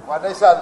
waa ndeysaan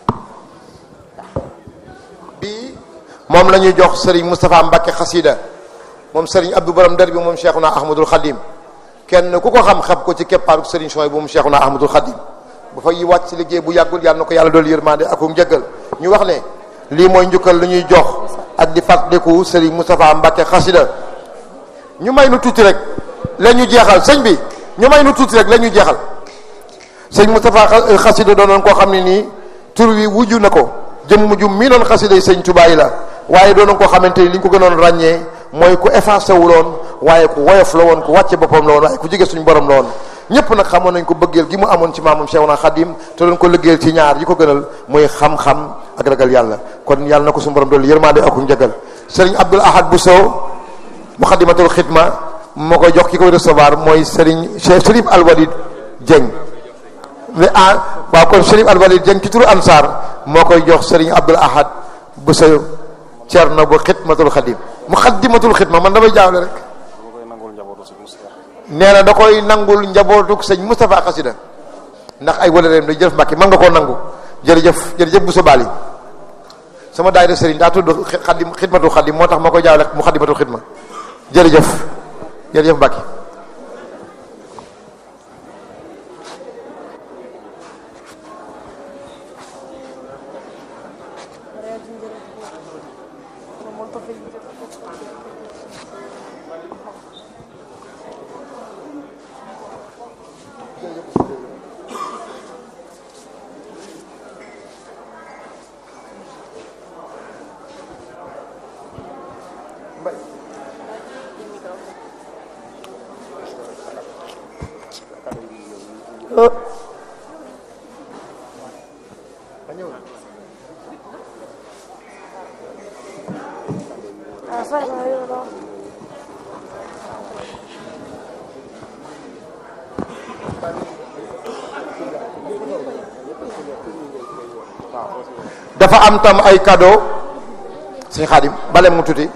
bii moom la ñuy jox Serigne Moustapha Mbacke xasida moom Serigne Abdou Borom der bi moom Cheikhuna Ahmadul Khadim kenn ku ko xam xam ko ci keppaaru Serigne Soy bu moom Cheikhuna Ahmadul Khadim bu fa yi wàcc si liggéey bu yàggul yàlla na ko yàlla doolu yërmande ak njëggal ñu wax ne lii mooy njukkal lu ñuy jox ak di fàttaliku Serigne Moustapha Mbacke xasida ñu may nu tuuti rek la ñu jeexal sëñ bi ñu may nu tuuti rek la ñu jeexal sëñ Moustapha xasida doonoon koo xam ne nii tur wi wujju na ko jëm ju mii doon xasida yi sëñ Tuubaa yi la waaye doonoon koo xamante ni li ñu ko gënoon ràññee mooy ku effacé wu loon waaye ku woyof la woon ku wàcce boppam la woon waaye ku jege suñu borom la woon ñëpp nag xamoon nañ ko bëggeel gi mu amoon ci maamam Cheikhuna Khadim te doon ko liggéeyal ci ñaar yi ko gënal muy xam-xam ak ragal yàlla kon yàlla na ko suñu borom doolu yërmande ak njëgal sëriñ Abdoul Ahad Bousso Muxaddamatul Xidma moo koy jox ki koy recevoir mooy sëriñ Cheikh Chérif Alwalid Dieng mais ah waaw kon Chérif Alwalid Dieng ci turu Ansar moo koy jox sëriñ Abdoul Ahad Bousso Cerno bu Xidmatul Xadim Muxaddamatul Xidma man damay jaawle rek nee na da koy nangul njabootuk sëñ Moustapha Xasida ndax ay walareem day jërëf Mbàkke man nga koo nangu jërëjëf jërëjëf bu sobaali sama daayira sëriñ daa tudd xadim xidmatul xadim moo tax ma koy jaawle mu xadimatul xidma jërëjëf jërëjëf Mbàkke dafa am tam ay cadeau sëñ Xaadim bale mu tuuti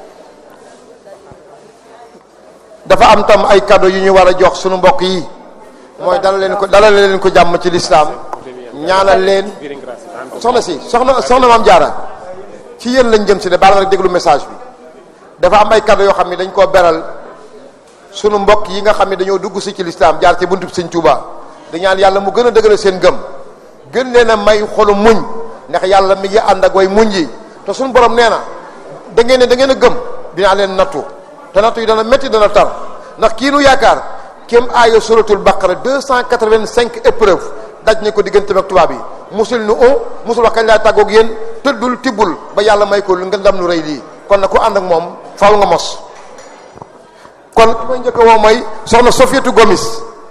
dafa am tam ay cadeau yu ñu war a jox sunu mbokk yi mooy dalal leen ko dalal leen ko jàmm ci lislaam ñaanal leen soxna si soxna soxna maam jaara ci yéen lañ jëm si de baal ma rek déglu message bi dafa am ay cadeau yoo xam ne dañ koo beral sunu mbokk yi nga xam ne dañoo dugg si ci lislaam jaar ci buntu sëñ Tuuba di ñaan yàlla mu gën a dëgëral seen gëm gën leen a may xolu muñ ndax yàlla mi ngi ànd ak way muñ yi te suñu borom nee na da ngeen ne da ngeen a gëm dinaa leen nattu te nattu yi dana métti dana tar ndax kii nu yaakaar kéem aaya suratul baqara deux cent quatre-vingt-cinq épreuve daj ne ko diggante ak tubaab yi musul nu o musul wax kañ laa tàggoog yéen tëddul tibbul ba yàlla may ko lu nga ndam lu rëy lii kon nag ku ànd ak moom faaw nga mos kon ki may njëkk woo mooy soxna Sofietu Gomis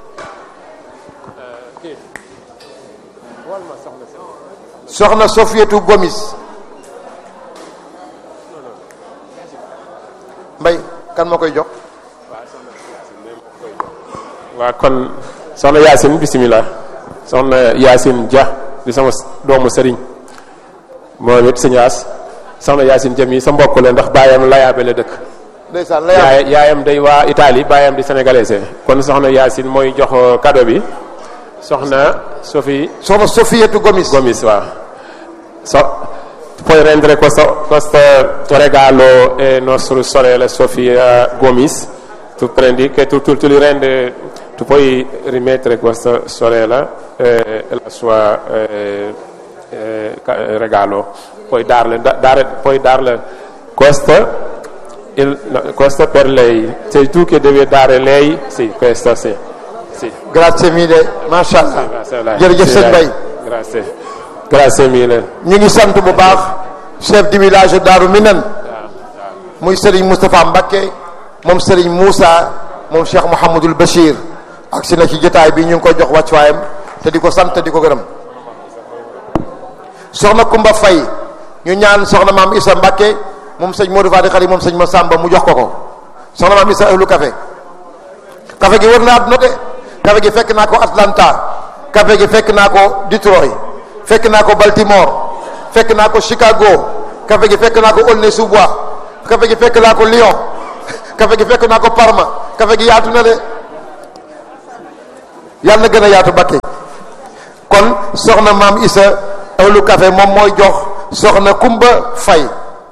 soxna Sofietu Gomis mbay kan moo koy jox waa kon soxna Yacine bisimilah soxna Yacine Dia di sama doomu sëriñ moom it sëñ As soxna Yacine Dia mi sa mbokk la ndax baayam layaabe la dëkk ndeysaan la yaay yaayam day waa Italie baayam di sénégalais kon soxna Yacine mooy jox cadeau bi soxna Sophie soxna Sofietu Gomis Gomis waaw so puoi rendere questo, questo regalo è nostra sorella Sofia Gomis tu prendi che tu, tu, tu li rende tu puoi rimettere questa sorella eh, la sua eh, eh, regalo puoi darle, da, dare, puoi darle questo il, no, questo per lei sei tu che devi dare lei sì questo sì, sì. grazie mille macha allah jërëjëf sëñ Bay grazie grazie mille ñu ngi sant bu baax chef du village Daaru Minan muy Serigne Moustapha Mbacké moom Serigne Moussa moom Cheikh Mouhamadul Bachir ak si na ci jotaay bi ñu ngi koy jox wàccuwaayam te di ko sant te di ko gërëm soxna Kumba Fay ñu ñaan soxna maam Issa Mbacké moom sëñ Modou Fadi Xari moom sëñ Massamba mu jox ko ko soxna maam Issa ahlu café café gi wër na àdduna de café gi fekk naa ko Atlanta café gi fekk naa ko Detroit fekk naa ko Baltimore fekk naa ko Chicago café gi fekk naa ko Aulnay-sous-Bois café gi fekk naa ko Lyon café gi fekk naa ko Parma café gi yaatu na de yàlla na gën a yaatu Mbacké kon soxna maam Issa awlu café moom mooy jox soxna Kumba Fay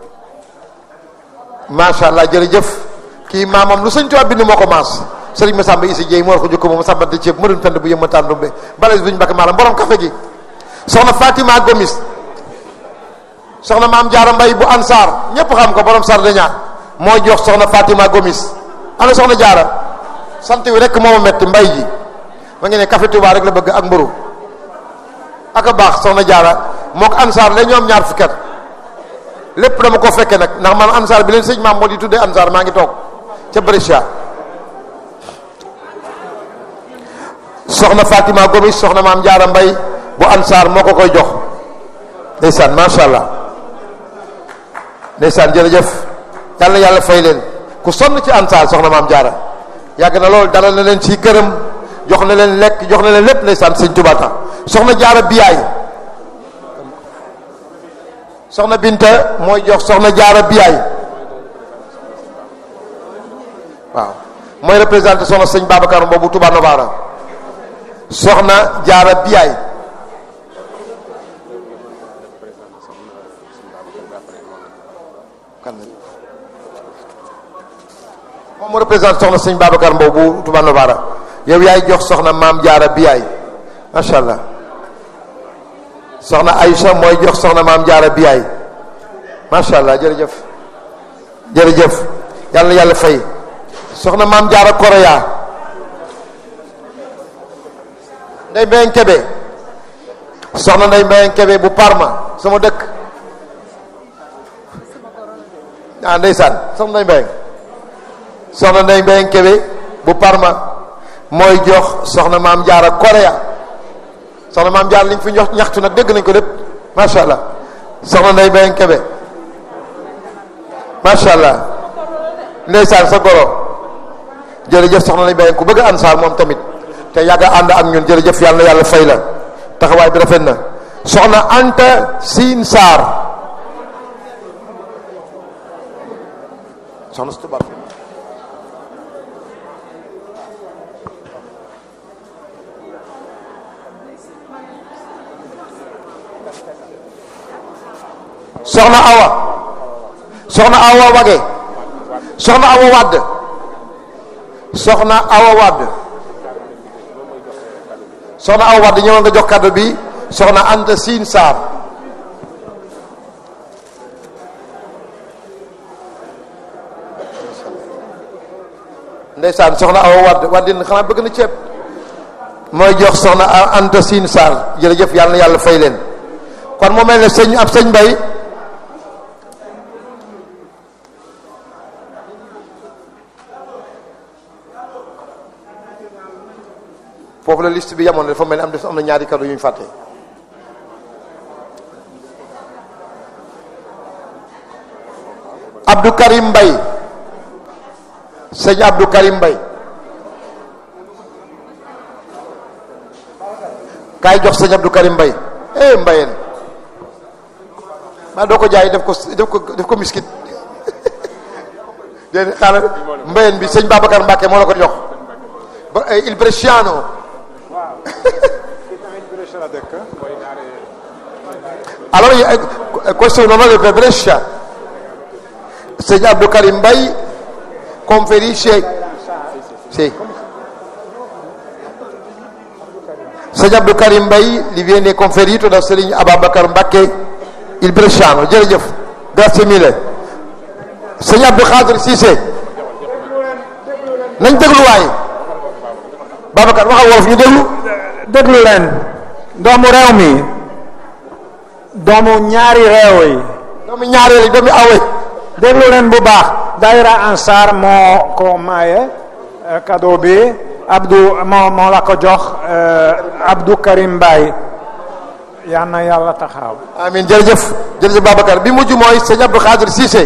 macha allah jërëjëf kii maamam lu sëñ Tuubaa bind moo ko maas sëriñ Masamba Issa Dieye moo war ko jukko moom sambante ceeb ma doon fend bu yëmma tàndumbe bales buñu bakk maalam borom café gi soxna Fatima Gomis soxna maam Jaara Mbay bu Ansaar ñépp xam ko borom Sardeña mooy jox soxna Fatima Gomis ana soxna Jaara sant wi rek moo ma metti mbay ji ma ngi ne café Touba rek la bëgg ak mburu ak a baax soxna Jaara moo ko Ansaar la ñoom ñaar fukkat lépp dama ko fekke nag ndax man Ansaar bi leen sëñ maam moo di tuddee Ansaar maa ngi toog ca Brescia soxna Fatima Gomis soxna maam Jaara Mbay bu Ansaar moo ko koy jox ndeysaan macha allah ndeysaan jërëjëf yàlla na yàlla fay leen ku sonn ci Ansaar soxna maam Jaara yàgg na loolu dalal na leen ci këram jox na leen lekk jox na leen lépp ndeysaan sëñ Tuubaa tax soxna Jaara biyaay soxna Binta mooy jox soxna Jaara biyaay waaw mooy représenté soxna sëñ Babacar boobu Touba Novara soxna Jaara biyaay kan moom mu représenté soxna sëñ Babacar Mbow bu Touba Novara yow yaay jox soxna maam jaara biyaay macha allah soxna Aïcha mooy jox soxna maam jaara biyaay macha allah jërëjëf jërëjëf yàlla na yàlla fay soxna maam jaara koroya nday mbayang kebe soxna nday mbayang kebe bu Parma sama dëkk ah ndeysaan soxna nday mbayang soxna nday mbayang kebe bu Parma mooy jox soxna maam jaara korea soxna maam jaara li ñu fi jox ñaxtu nag dégg nañ ko lépp macha allah soxna nday mbayang kebe macha allah ndeysaan sa goro jërëjëf soxna nday mbayang ku bëgg ansaar moom tamit te yàgg ànd ak ñun jërëjëf yàlla na yàlla fay la taxawaay bi rafet na soxna anta siin saar soxna su tubaab soxna awa soxna awa wage soxna awa wadd soxna awa wadd soxna awa wadd ñëwal nga jox kàddu bi soxna anta siin saar ndeysaan soxna awa wadd waddin xanaa bëgg na ceeb mooy jox soxna anta siin saar jërëjëf yàlla na yàlla fay leen kon mu mel ne sëñ ab sëñ mbay foofu la liste bi yamoon dafa mel ni am def am na ñaari kàddu yu ñu fàtte Abdou Karim Mbay sëñ Abdou Karim Mbay kaay jox sëñ Abdou Karim Mbay eh mbayeen maa doo ko jaay def ko def ko def ko miskit déedéet xaaral mbayeen bi sëñ Babacar Mbacke moo la ko jox ba il Bresciano allora questo è un onore per Brescia sëñ Abdou Karim Mbay conferisce sì sëñ Abdou Karim Mbay gli viene conferito da Serigne Ababacar Mbacke il Bresciano jërëjëf grazie mille sëñ Abdou Khadir Cissé nañ déglu waay Babacar waxal wolof ñu déglu déglu leen doomu réew mi doomu ñaari réew yi doomu ñaareel yi doomu awe déglu leen bu baax daayira Ansar moo ko maye cadeau bi Abdou moo moo la ko jox Abdou Karim Mbaye yal na yàlla taxaw amin jërëjëf jërëjëf Babacar bi mujj mooy sëñ Abdou Khadir Cissé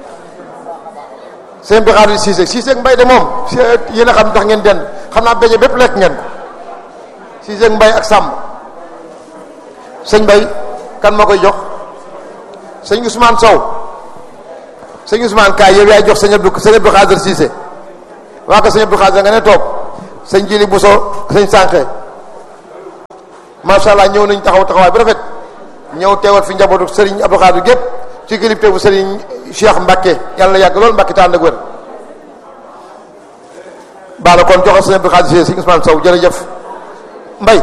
sëñ Abdou Khadir Cissé Cissé ak Mbaye de moom yéen a xam tax ngeen den xam naa beñe bépp lekk ngeen ko Cissé ak Mbaye ak Samb sëñ Mbaye kan moo koy jox sëñ Ousmane Sow sëñ Ousmane kaay yow yaay jox sëñ Abdou sëñ Abdou Khadir Cissé waa ko sëñ Abdou Khadir nga ne toog sëñ Jili Bousso sëñ Sànqe macha allah ñëw nañ taxaw taxawaay bu rafet ñëw teewal fi njabootu Serigne Abdou Khadir gépp ci kilifte bu Serigne Cheikh Mbacke yàlla na yàgg lool Mbacke te ànd ak wér. baala kon joxal Serigne Abdou Khadir Serigne Ousmane Sow jërëjëf Mbay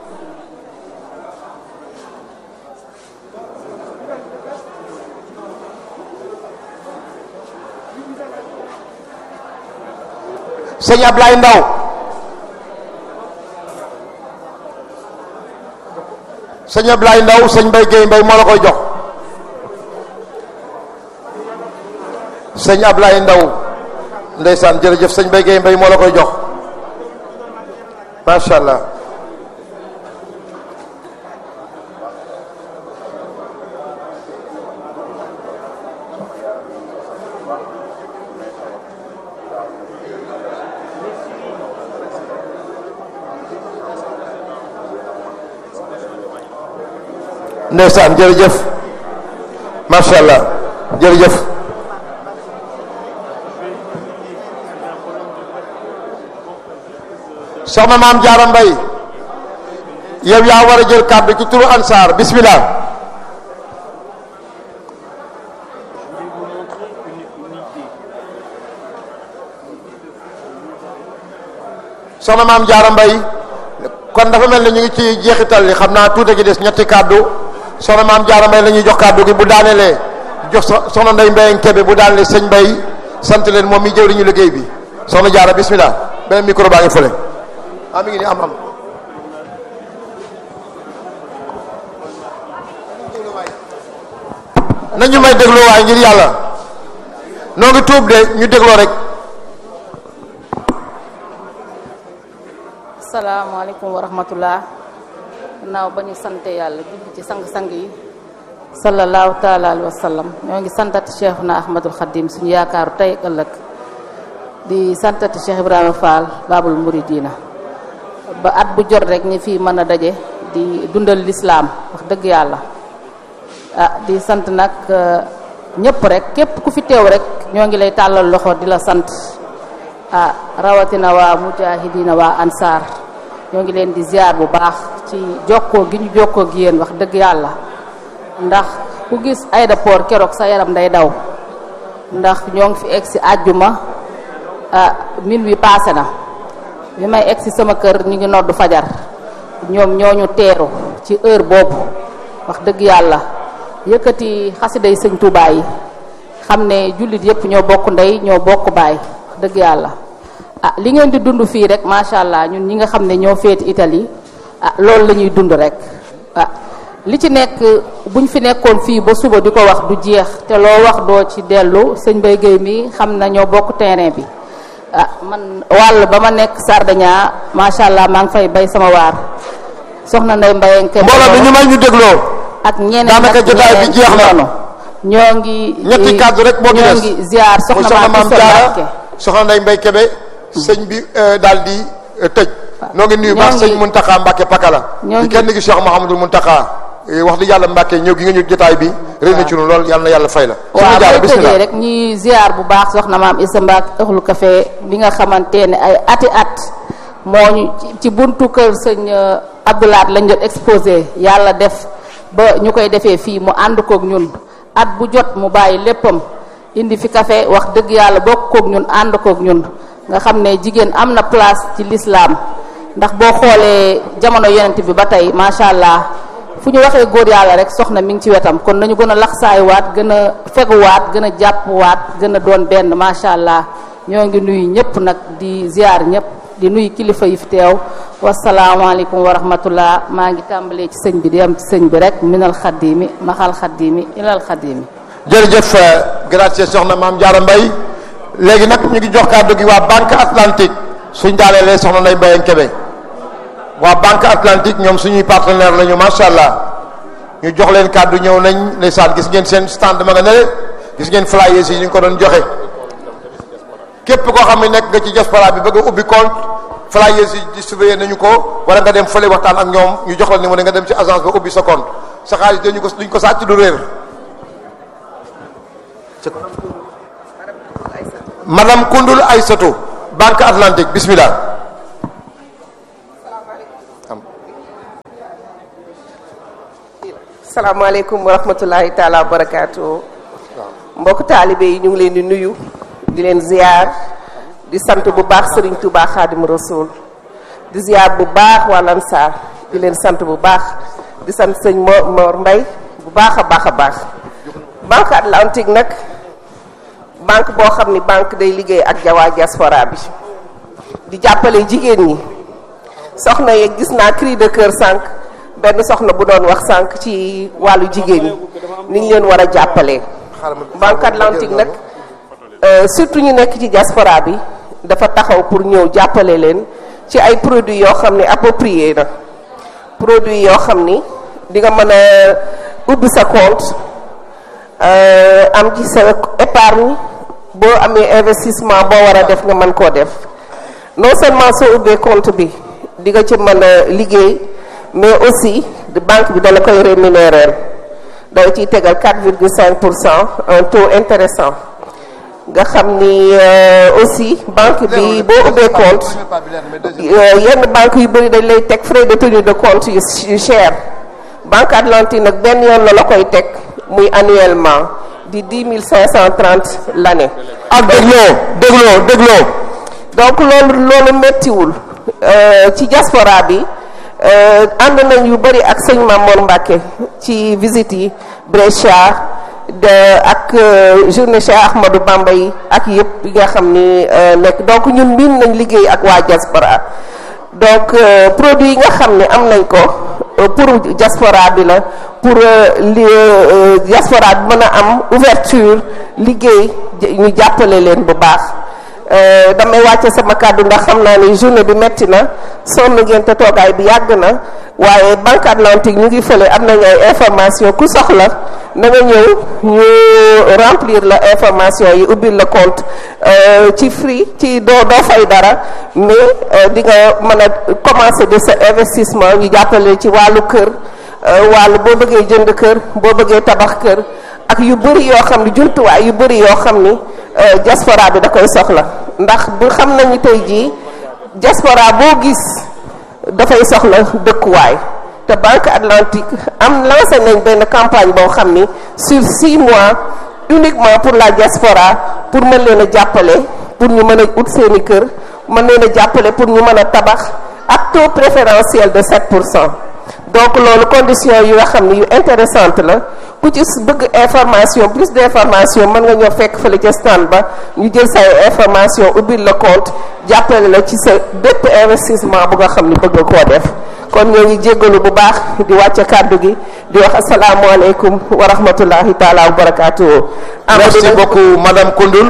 sëñ Ablaye Ndaw sëñ Ablaye Ndaw sëñ Mbay Géey Mbay moo la koy jox sëñ Ablaye Ndaw ndeysaan jërëjëf sëñ Mbay Géey Mbay moo la koy jox macha allah ndeysaan jërëjëf macha allah jërëjëf soxna maam Jaara Mbay yow yaa war a jël kàddu ci turu ansaar bismillah soxna maam Jaara Mbay kon dafa mel ne ñu ngi ci jeexital li xam naa tuuti gi des ñetti kàddu soxna maam Jaara Mbay la ñuy jox kàddu gi bu daanelee jox soxna Ndey Mbay Kebe bu daanelee sëñ Mbay sant leen moom mi jëwriñu liggéey bi soxna Jaara bismillah beneen micro baa ngi fële ah mi ngi nii am am nañu may dégloo waay ngir yàlla noo ngi tuub de ñu dégloo rek asalaamaaleykum wa rahmatullah gannaaw ba ñu sante yàlla julli ci sang-sang yi sallallahu taala alayhi wa sallam ñoo ngi santati cheikhuna ahmadul xadim suñu yaakaaru tey ëllëg di santati cheikh ibrahima fall babul muridina ba at bu jot rek ñi fii mën a daje di dundal lislaam wax dëgg yàlla ah di sant nag ñëpp rek képp ku fi teew rek ñoo ngi lay tàllal loxo di la sant ah rawatina waa mujahidina waa ansaar ñoo ngi leen di ziar bu baax ci jokkoo gi ñu jokkoo gi yéen wax dëgg yàlla ndax ku gis aéroport keroog sa yaram day daw ndax ñoo ngi fi egg si àjjuma ah min wi paase na bi may egg si sama kër ñu ngi noddu fajar ñoom ñooñu teeru ci heure boobu wax dëgg yàlla yëkkati xasida yi sëñ Tuubaa yi xam ne jullit yëpp ñoo bokk ndey ñoo bokk baay wax dëgg yàlla ah li ngeen di dund fii rek macha allah ñun ñi nga xam ne ñoo féeti Italie ah loolu la ñuy dund rek ah li ci nekk buñ fi nekkoon fii ba suba di ko wax du jeex te loo wax doo ci dellu sëñ Mbaye Guèye mi xam na ñoo bokk terrain bi ah man wàll ba ma nekk Sardinia macha allah maa ngi fay bay sama waar soxna Ndeye Mbaye Kébé mbooloo bi ñu may ñu dégloo ak ñeneen daanaka nag jotaay bi ñeneen jeex na. noonu ñoo ngi ñetti kàddu rek moo ci ñoo des. ngi ziar muy soxna maam Issa Mbacke soxna Ndey Mbay Kebe sëñ bi daal di euh, tëj noo ngi nuyu ñoo baax ngi- sëñ Muntaxa Mbàkke Pakala ñoo di ngi- kenn gi Cheikh Mouhamadul Muntaxa Eh, wax di yàlla Mbàkke ñëw gi nga ñu jotaay bi réy na ci nu lool yàlla na yàlla fay la waaw soxna Jaara mooy bismillah tëjee rek ñuy ziar bu baax soxna maam Issa Mbacke ëxlu café bi nga xamante ne ay ati at moo ñu ci- ci buntu kër sëñ euh, Abdoulaat lañ doon exposé yàlla def ba ñu koy defee fii mu ànd kook ñun at bu jot mu bàyyi léppam indi fi café wax dëgg yàlla bokk kook ñun ànd kook ñun nga xam ne jigéen am na place ci lislaam ndax boo xoolee jamono yonent bi ba tey macha allah fu ñu waxee góor yàlla rek soxna mi ngi ci wetam kon nañu gën a laxsaayuwaat gën a feguwaat gën a jàppwaat gën a doon benn macha allah ñoo ngi nuyu ñëpp nag di ziar ñëpp di nuyu kilifa yi fi teew wasalaamaaleykum wa rahmatullah maa ngi tàmbalee ci sëñ bi di am ci sëñ bi rek minal xaddiimi maxal xaddiimi ilal xaddiimi jërëjëf grazie soxna maam Jaara Mbay léegi nag ñu ngi jox kàddu gi waa Banque Atlantique suñ daaneelee soxna Ndey Mbay Kebe waa Banque Atlantique ñoom suñuy partenaire lañu macha allah ñu jox leen kàddu ñëw nañ ndeysaan gis ngeen seen stand ma nga nele gis ngeen flyers yi ñu ngi ko doon joxe képp koo xam ne nekk nga ci diaspora bi bëgg a ubbi compte flyers yi distribué nañu ko wala nga dem fële waxtaan ak ñoom ñu jox la ni mu ne nga dem ci agence ba ubbi sa compte sa xaalis dañu ko duñ ko sàcc du réer madame Koundoul Aïssatou Banque Atlantique bismillah salaamaaleykum wa rahmatulahi taala wa barakaatu mbokk taalibe yi ñu ngi leen di nuyu di leen ziar di sant bu baax Serigne Touba Xaadim Rasul di ziar bu baax waa Lansar di leen sant bu baax di sant sëñ Mor Mor Mbay bu baax a baax a baax banque atlantique nag banque boo xam ni banque day liggéey ak jawaa diaspora bi di jàppale jigéen ñi soxna yeeg gis naa cri de cœur sànq benn soxna bu doon wax sànq ci wàllu jigéen ñi ni ñu leen war a jàppalee banque atlantique nag surtout ñu nekk ci diaspora bi dafa taxaw pour ñëw jàppale leen ci ay produits yoo xam ne approprié na produits yoo xam ni di nga mën a ubbi sa compte am ci sa épargne boo amee investissement boo war a def nga mën koo def non seulement soo ubbee compte bi di nga ci mën a liggéey mais aussi de banque bi dala koy rémunérer day ciy tegal 4,5 pour cent un taux intéressant nga xam ni aussi banque bi boo ubbee compte yenn banque yu bëri dañ lay teg frais de tenue de compte yu cher banque atlantique nag benn yoon la la koy teg muy annuellement di 10 530 l'année ak dégloo dégloo dégloo donc loolu loolu méttiwul ci diaspora bi ànd nañ yu bëri ak sëñ Mamour Mbacke ci visite yi Brescia de ak journée Cheikh Ahmadou Bamba yi ak yëpp yi nga xam ni nekk donc ñun miin nañ liggéey ak waa diaspora donc produit yi nga xam ne am nañ ko pour diaspora bi la pour li diaspora bi mën a am ouverture liggéey ñu jàppale leen bu baax damay wàcce sama kàddu ndax xam naa ni journée bi metti na sonn ngeen te toogaay bi yàgg na waaye banque atlantique ñu ngi fële am nañu ay information ku soxla na nga ñëw ñu remplir la information yi ubbil la compte ci free ci doo doo fay dara mais di nga mën a commencer de sa investissement ñu jàppale ci wàllu kër wàllu boo bëggee jënd kër boo bëggee tabax kër ak yu bëri yoo xam ni jumtuwaay yu bëri yoo xam ni diaspora bi da koy soxla ndax bu xam nañu tey jii diaspora boo gis dafay soxla dëkkuwaay te banque atlantique am lancé nañ benn campagne boo xam ni sur six mois uniquement pour la diaspora pour mën leen a jàppale pour ñu mën a ut seeni kër mën leen a jàppale pour ñu mën a tabax ak taux préférentiel de 7 pour cent donc loolu condition yu nga xam ni yu intéressante la ku ci bëgg information plus d' information mën nga ñëw fekk fële ca stand ba ñu jël say information ubbil la compte jàppale la ci sa bépp investissement bu nga xam ni bëgg koo def kon ñoo ngi jéggalu bu baax di wàcce kàddu gi di wax asalaamualeykum wa rahmatullahi taala wa barakaatu. merci beaucoup madame Koundoul.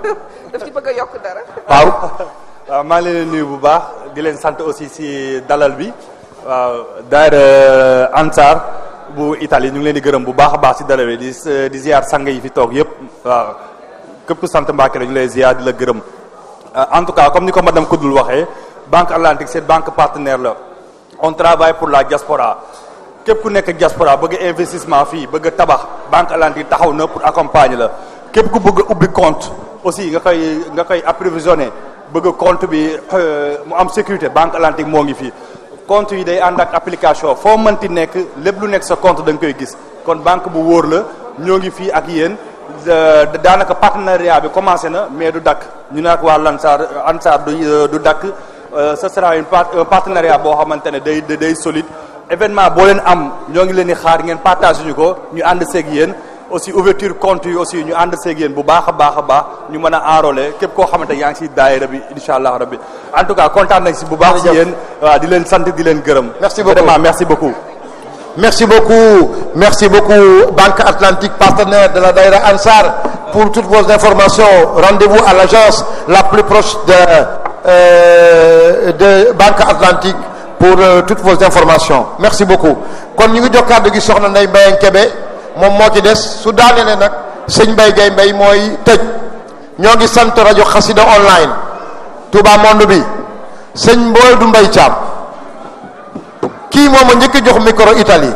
daf ci bëgg a yokk dara. waaw. waaw maa ngi leen di nuyu bu baax di leen sant aussi si dalal bi waaw daayira Ansar bu Italie ñu ngi leen di gërëm bu baax a baax si dalal bi di di ziar sang yi fi toog yëpp waaw képp sant Mbàkke la ñu lay ziar di la gërëm en tout cas comme ni ko madame Koundoul waxee Banque Atlantique cette banque partenaire la on travaille pour la diaspora képp ku nekk diaspora bëgg investissement fii bëgg tabax Banque Atlantique taxaw na pour accompagner la képp ku bëgg ubbi compte aussi nga koy nga koy approvisionner bëgg compte bi mu am sécurité Banque Atlantique moo ngi fii compte yi day ànd ak application foo mënti nekk lépp lu nekk sa compte da nga koy gis kon banque bu wóor la ñoo ngi fii ak yéen daanaka partenariat bi commencé na mais du dakk ñu ne ak waa Lansar Ansar du du dakk ce sera une un partenariat boo xamante ne day day solide événement boo leen am ñoo ngi leen di xaar ngeen partage ñu ko ñu ànd seeg yéen aussi ouverture compte yi aussi ñu ànd seeg yéen bu baax a baax a baax ñu mën a enrôler képp koo xamante yaa ngi si daayira bi incha allah rabbi en tout cas kontaan nañ si bu baax si yéen waaw di leen sant di leen gërëm merci beaucoup vraiment merci beaucoup merci beaucoup merci beaucoup Banque Atlantique partenaire de la Daïra Ansar pour toutes vos informations rendez-vous à l'agence la plus proche de euh, de Banque Atlantique pour euh, toutes vos informations merci beaucoup kon ñu ngi jox kàddu gi soxna Ndeye Mbaye Kébé moom moo ci des su daanelee nag sëñ Mbaye Gueye Mbaye mooy tëj ñoo ngi sant rajo Xasida online Touba Monde bi sëñ Mboy du Mbaye Thiam kii moom a njëkk a jox micro Italie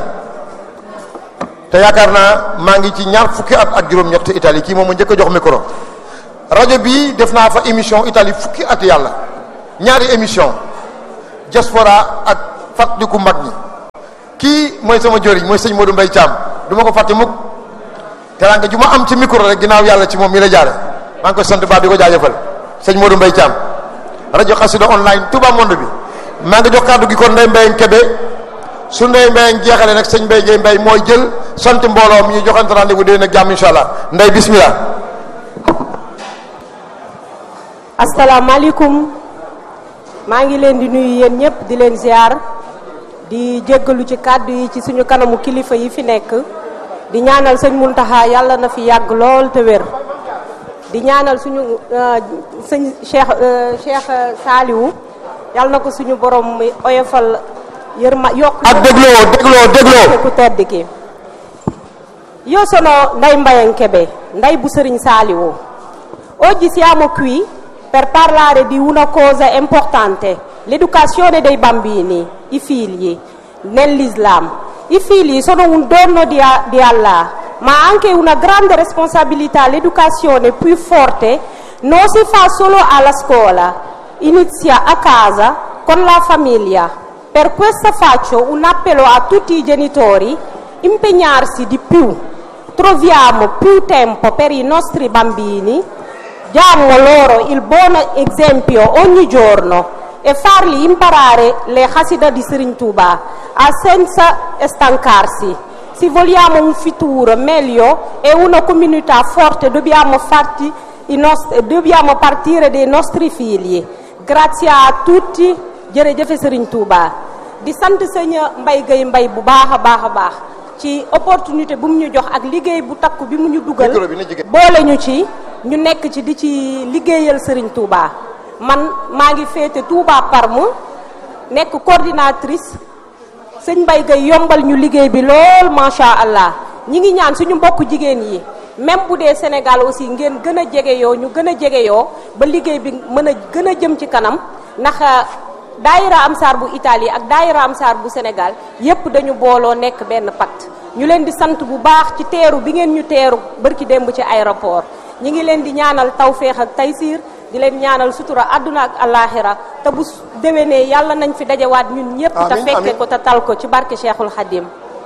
te yaakaar naa maa ngi ci ñaar fukki at ak juróom-ñett Italie kii moom a njëkk a jox micro rajo bii def naa fa émission Italie fukki at yàlla ñaari émission diaspora ak fàttaliku mag ñi kii mooy sama joriñ mooy sëñ Modou Mbaye Thiam du ma ko fàtte mukk teraanga ju ma am ci micro rek ginnaaw yàlla ci moom mi la jaare maa ngi koy sant baax di ko jaajëfal sëñ Modou Mbaye Thiam rajo Xassida online Touba Monde bi maa ngi jox kàddu gi kon Ndeye Mbaye Kébé su Ndeye Mbaye jeexale nag sëñ Mbaye Gueye Mbaye mooy jël sant mbooloo mi ñu joxante rendez-vous déwén ak jàmm incha allah Ndeye bismillah asalaamaaleykum maa ngi leen di nuyu yéen ñëpp di leen ziar di jéggalu ci kàddu yi ci suñu kanamu kilifa yi fi nekk di ñaanal sëñ Muntaxa yàlla na fi yàgg lool te wér di ñaanal suñu sëñ Cheikh Cheikh Saliou yàlla na ko suñu borom mi oyofal yërma yokk ak dégloo dégloo dégloo ku tedd ki io sono Ndeye Mbaye Kébé Ndeye bu Sëriñ Saliou oggi siamo qui per parlare di una cosa importante l'educazione dei bambini i figli nell'Islam i figli sono un dono di, di Allah ma anche una grande responsabilità l'educazione più forte non si fa solo alla scuola inizia a casa con la famiglia per questo faccio un appello a tutti i genitori impegnarsi di più troviamo più tempo per i nostri bambini diamo loro il buon esempio ogni giorno e farli imparare le Hassida di Serigne Touba a senza stancarsi. Se vogliamo un futuro meglio e una comunità forte dobbiamo, farti i nostri, dobbiamo partire dai nostri figli. Grazie a tutti jërëjëf Serigne Touba di sant sëñ Mbaye Gueye Mbaye bu baax a baax a baax ci opportunité bu mu ñu jox ak liggéey bu takku bi mu ñu dugal boole ñu ci ñu nekk ci di ci liggéeyal Serigne Touba man maa ngi féete Touba Parme nekk coordinatrice sëñ Mbaye Gueye yombal ñu liggéey bi lool macha allah ñi ngi ñaan suñu mbokk jigéen yi même bu dee Sénégal aussi ngeen gën a jege yoo ñu gën a jege yoo ba liggéey bi mën a gën a jëm ci kanam ndax daayira Amsaar bu Italie ak daayira Amsaar bu Sénégal yépp dañu booloo nekk benn pacte ñu leen di sant bu baax ci teeru bi ngeen ñu teeru bërki démb ci aéroport ñi ngi leen di ñaanal tawféex ak taysiir di leen ñaanal sutura àdduna ak alaxira te bu déwénee yàlla nañ fi dajawaat ñun ñëpp te fekke ko te tal ko ci barke Cheikhul Khadim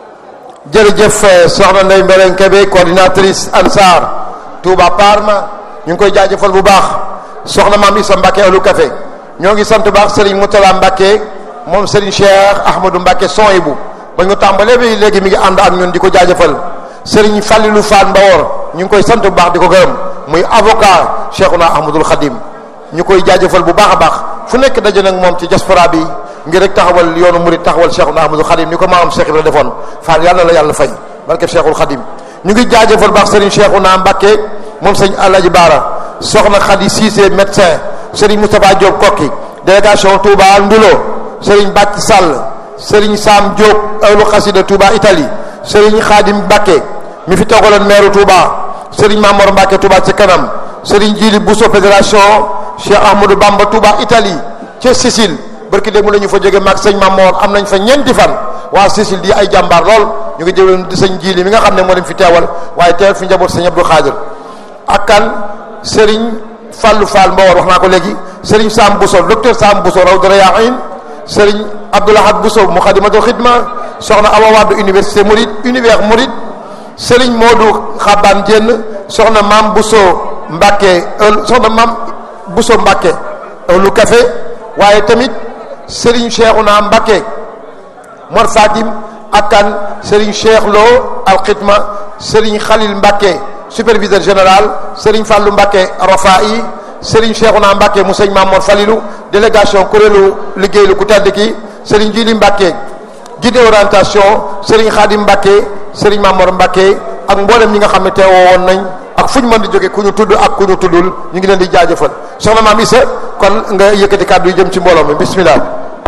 jërëjëf soxna Ndeye Mbaye Kébé coordinatrice Ansar Touba Parma ñu ngi koy jaajëfal bu baax soxna maam Issa Mbacke alu café ñoo ngi sant baax Serigne Moutala Mbacke moom Serigne Cheikh Ahmadou Mbacke Soyibu ba ñu tàmbalee bi léegi mi ngi ànd ak ñun di ko jaajëfal Serigne Fallilou Fall Mbawor ñu ngi koy sant bu baax di ko gërëm muy avocat Cheikhuna Ahmadul Khadim ñu koy jaajëfal bu baax a baax fu nekk daje nag moom ci diaspora bi ngir rek taxawal yoonu murid taxawal Cheikhuna Ahmadul Khadim ni ko maamam Cheikh Ibrahima defoon Fall yàlla la yàlla fay barke Cheikhul Khadim ñu ngi jaajëfal baax Serigne Cheikhuna Mbacke moom sëñ Alaji Baara soxna Khady Cissé médecin Serigne Moustapha Diop Kokki délégation Touba Ndulo Serigne Bàcc Sall Serigne Sam Diop awlu xasida Touba Italie Serigne Khadim Mbacke mi fi toogaloon maire Touba Serigne Mamor Mbacke Touba ci kanam Serigne Djili Bousso fédération Cheikh Ahmadou Bamba Touba Italie ca Sicile barki démb la ñu fa jóge maag sëñ Mamor am nañ fa ñeenti fan waa Sicile di ay jàmbaar lool ñu ngi jëwee di sëñ Djili mi nga xam ne moo leen fi teewal waaye teewal fi njaboot sëñ Abdou Khadir ak kan Serigne Fallou Fall Mbawar wax naa ko léegi Serigne Sam Bousso docteur Sam Bousso Rawdu Rayaahin Serigne Abdoulahad Bousso Mukhadimatul Khidma soxna Awa Wade université Mouride univers Mouride Serigne Modou Xaban Dieng soxna Mam Bousso Mbacke soxna Mam Bousso Mbacke lu café waaye tamit Serigne Cheikhouna Mbacke Mor Fatim ak kan Serigne Cheikh Lo Al Khidma Serigne Khalil Mbacke superviseur général Serigne Fallou Mbacke Rafa'i Serigne Cheikhouna Mbacke mu sëñ Mamour Falilou délégation kuréelu liggéey lu ku tedd ki Serigne Jili Mbacke guide orientation Serigne Khadim Mbacke Serigne Mamour Mbacke ak mboolem ñi nga xam ne teewoo woon nañ ak fu ñu mën di jóge ku ñu tudd ak ku ñu tuddul ñu ngi leen di jaajëfal soxna maam Issa kon nga yëkkati kàddu yi jëm ci mbooloo mi bismillah.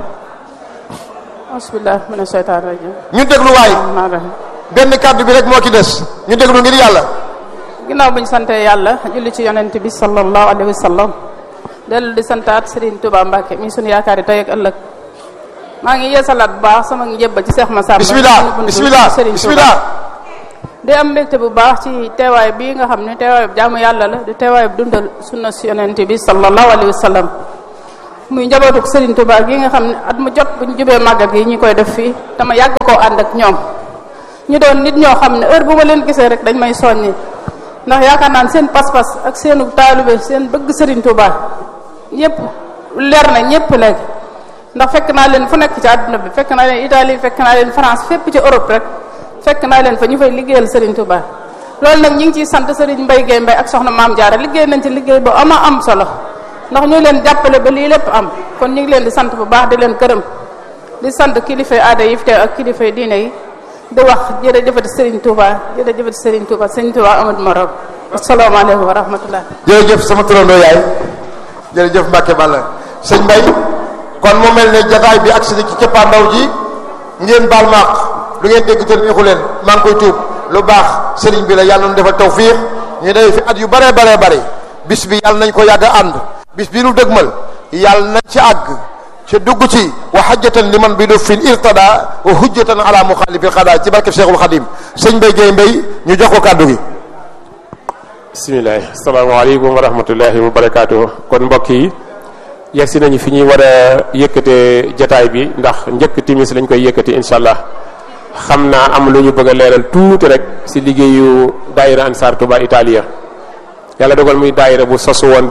bismillah mina shaytaan rajim ñu déglu waay benn kàddu bi rek moo ci des ñu déglu ngir yàlla. ginnaaw bu ñu sante yàlla julli ci yonent bi sallallahu alayhi wa sallam dellu di santaat Serigne Touba Mbacke mi sunu yaakaar yi tey ak ëllëg maa ngi yeesalaat bu baax sama njëbba ci Cheikh Massamba bismillah bismillah bismillah di am mbégte bu baax ci teewaay bii nga xam ne teewaay bu jaamu yàlla la di teewaay bu dundal sunna si yonent bi sallallahu alayhi wa sallam muy njabootuk Serigne Touba gi nga xam ne at mu jot bu ñu jubee màggal gi ñu koy def fii dama yàgg koo ànd ak ñoom ñu doon nit ñoo xam ne heure bu ma leen gisee rek dañ may soññi ndax yaakaar naan seen pas-pas ak seenu taalibe seen bëgg Serigne Touba ñëpp leer na ñëpp léegi ndax fekk naa leen fu nekk ci àdduna bi fekk naa leen Italie fekk naa leen France fépp ci Europe rek fekk naa leen fa ñu fay liggéeyal Serigne Touba loolu nag ñu ngi ciy sant Serigne Mbaye Guèye Mbaye ak soxna Maam Diarra liggéey nañ ci liggéey bu ama am solo ndax ñu leen jàppale ba lii lépp am kon ñu ngi leen di sant bu baax di leen gërëm di sant kilifay aada yi fi teew ak kilifay diine yi di wax jërëjëfati Serigne Touba jërëjëfati Serigne Touba Serigne Touba amul morom asalaamaaleykum wa rahmatullah jërëjëf sama turandoo yaay jërëjëf Mbacke Balla sëñ Mbay kon mu mel ne jataay bi agsi na ci cappaandaw ji ngeen baal maaq lu ngeen dégg te neexu leen maa ngi koy tuub lu baax sëriñ bi la yàlla nu defal tawfiix ñu day fi at yu bare bare bare bis bi yàlla nañ ko yàgg a ànd bis bi nu dëgmal yàlla nañ ci àgg ci dugg ci wa hajjatan liman bi du fin irtada wa hujjatan ala muxaalifil xadaa ci barkeb Cheikhul Xadim sëñ Mbay Géey Mbay ñu jox ko kàddu gi bisimilah asalaamaaleykum wa rahmatullahi wa barakaatu kon mbokk yi yegsi nañu fi ñuy war a yëkkatee jataay bi ndax njëkk timis lañ koy yëkkati incha allah xam naa am lu ñu bëgg a leeral tuuti rek si liggéeyu daayira Ansar Touba Italia yàlla dogal muy daayira bu sosu woon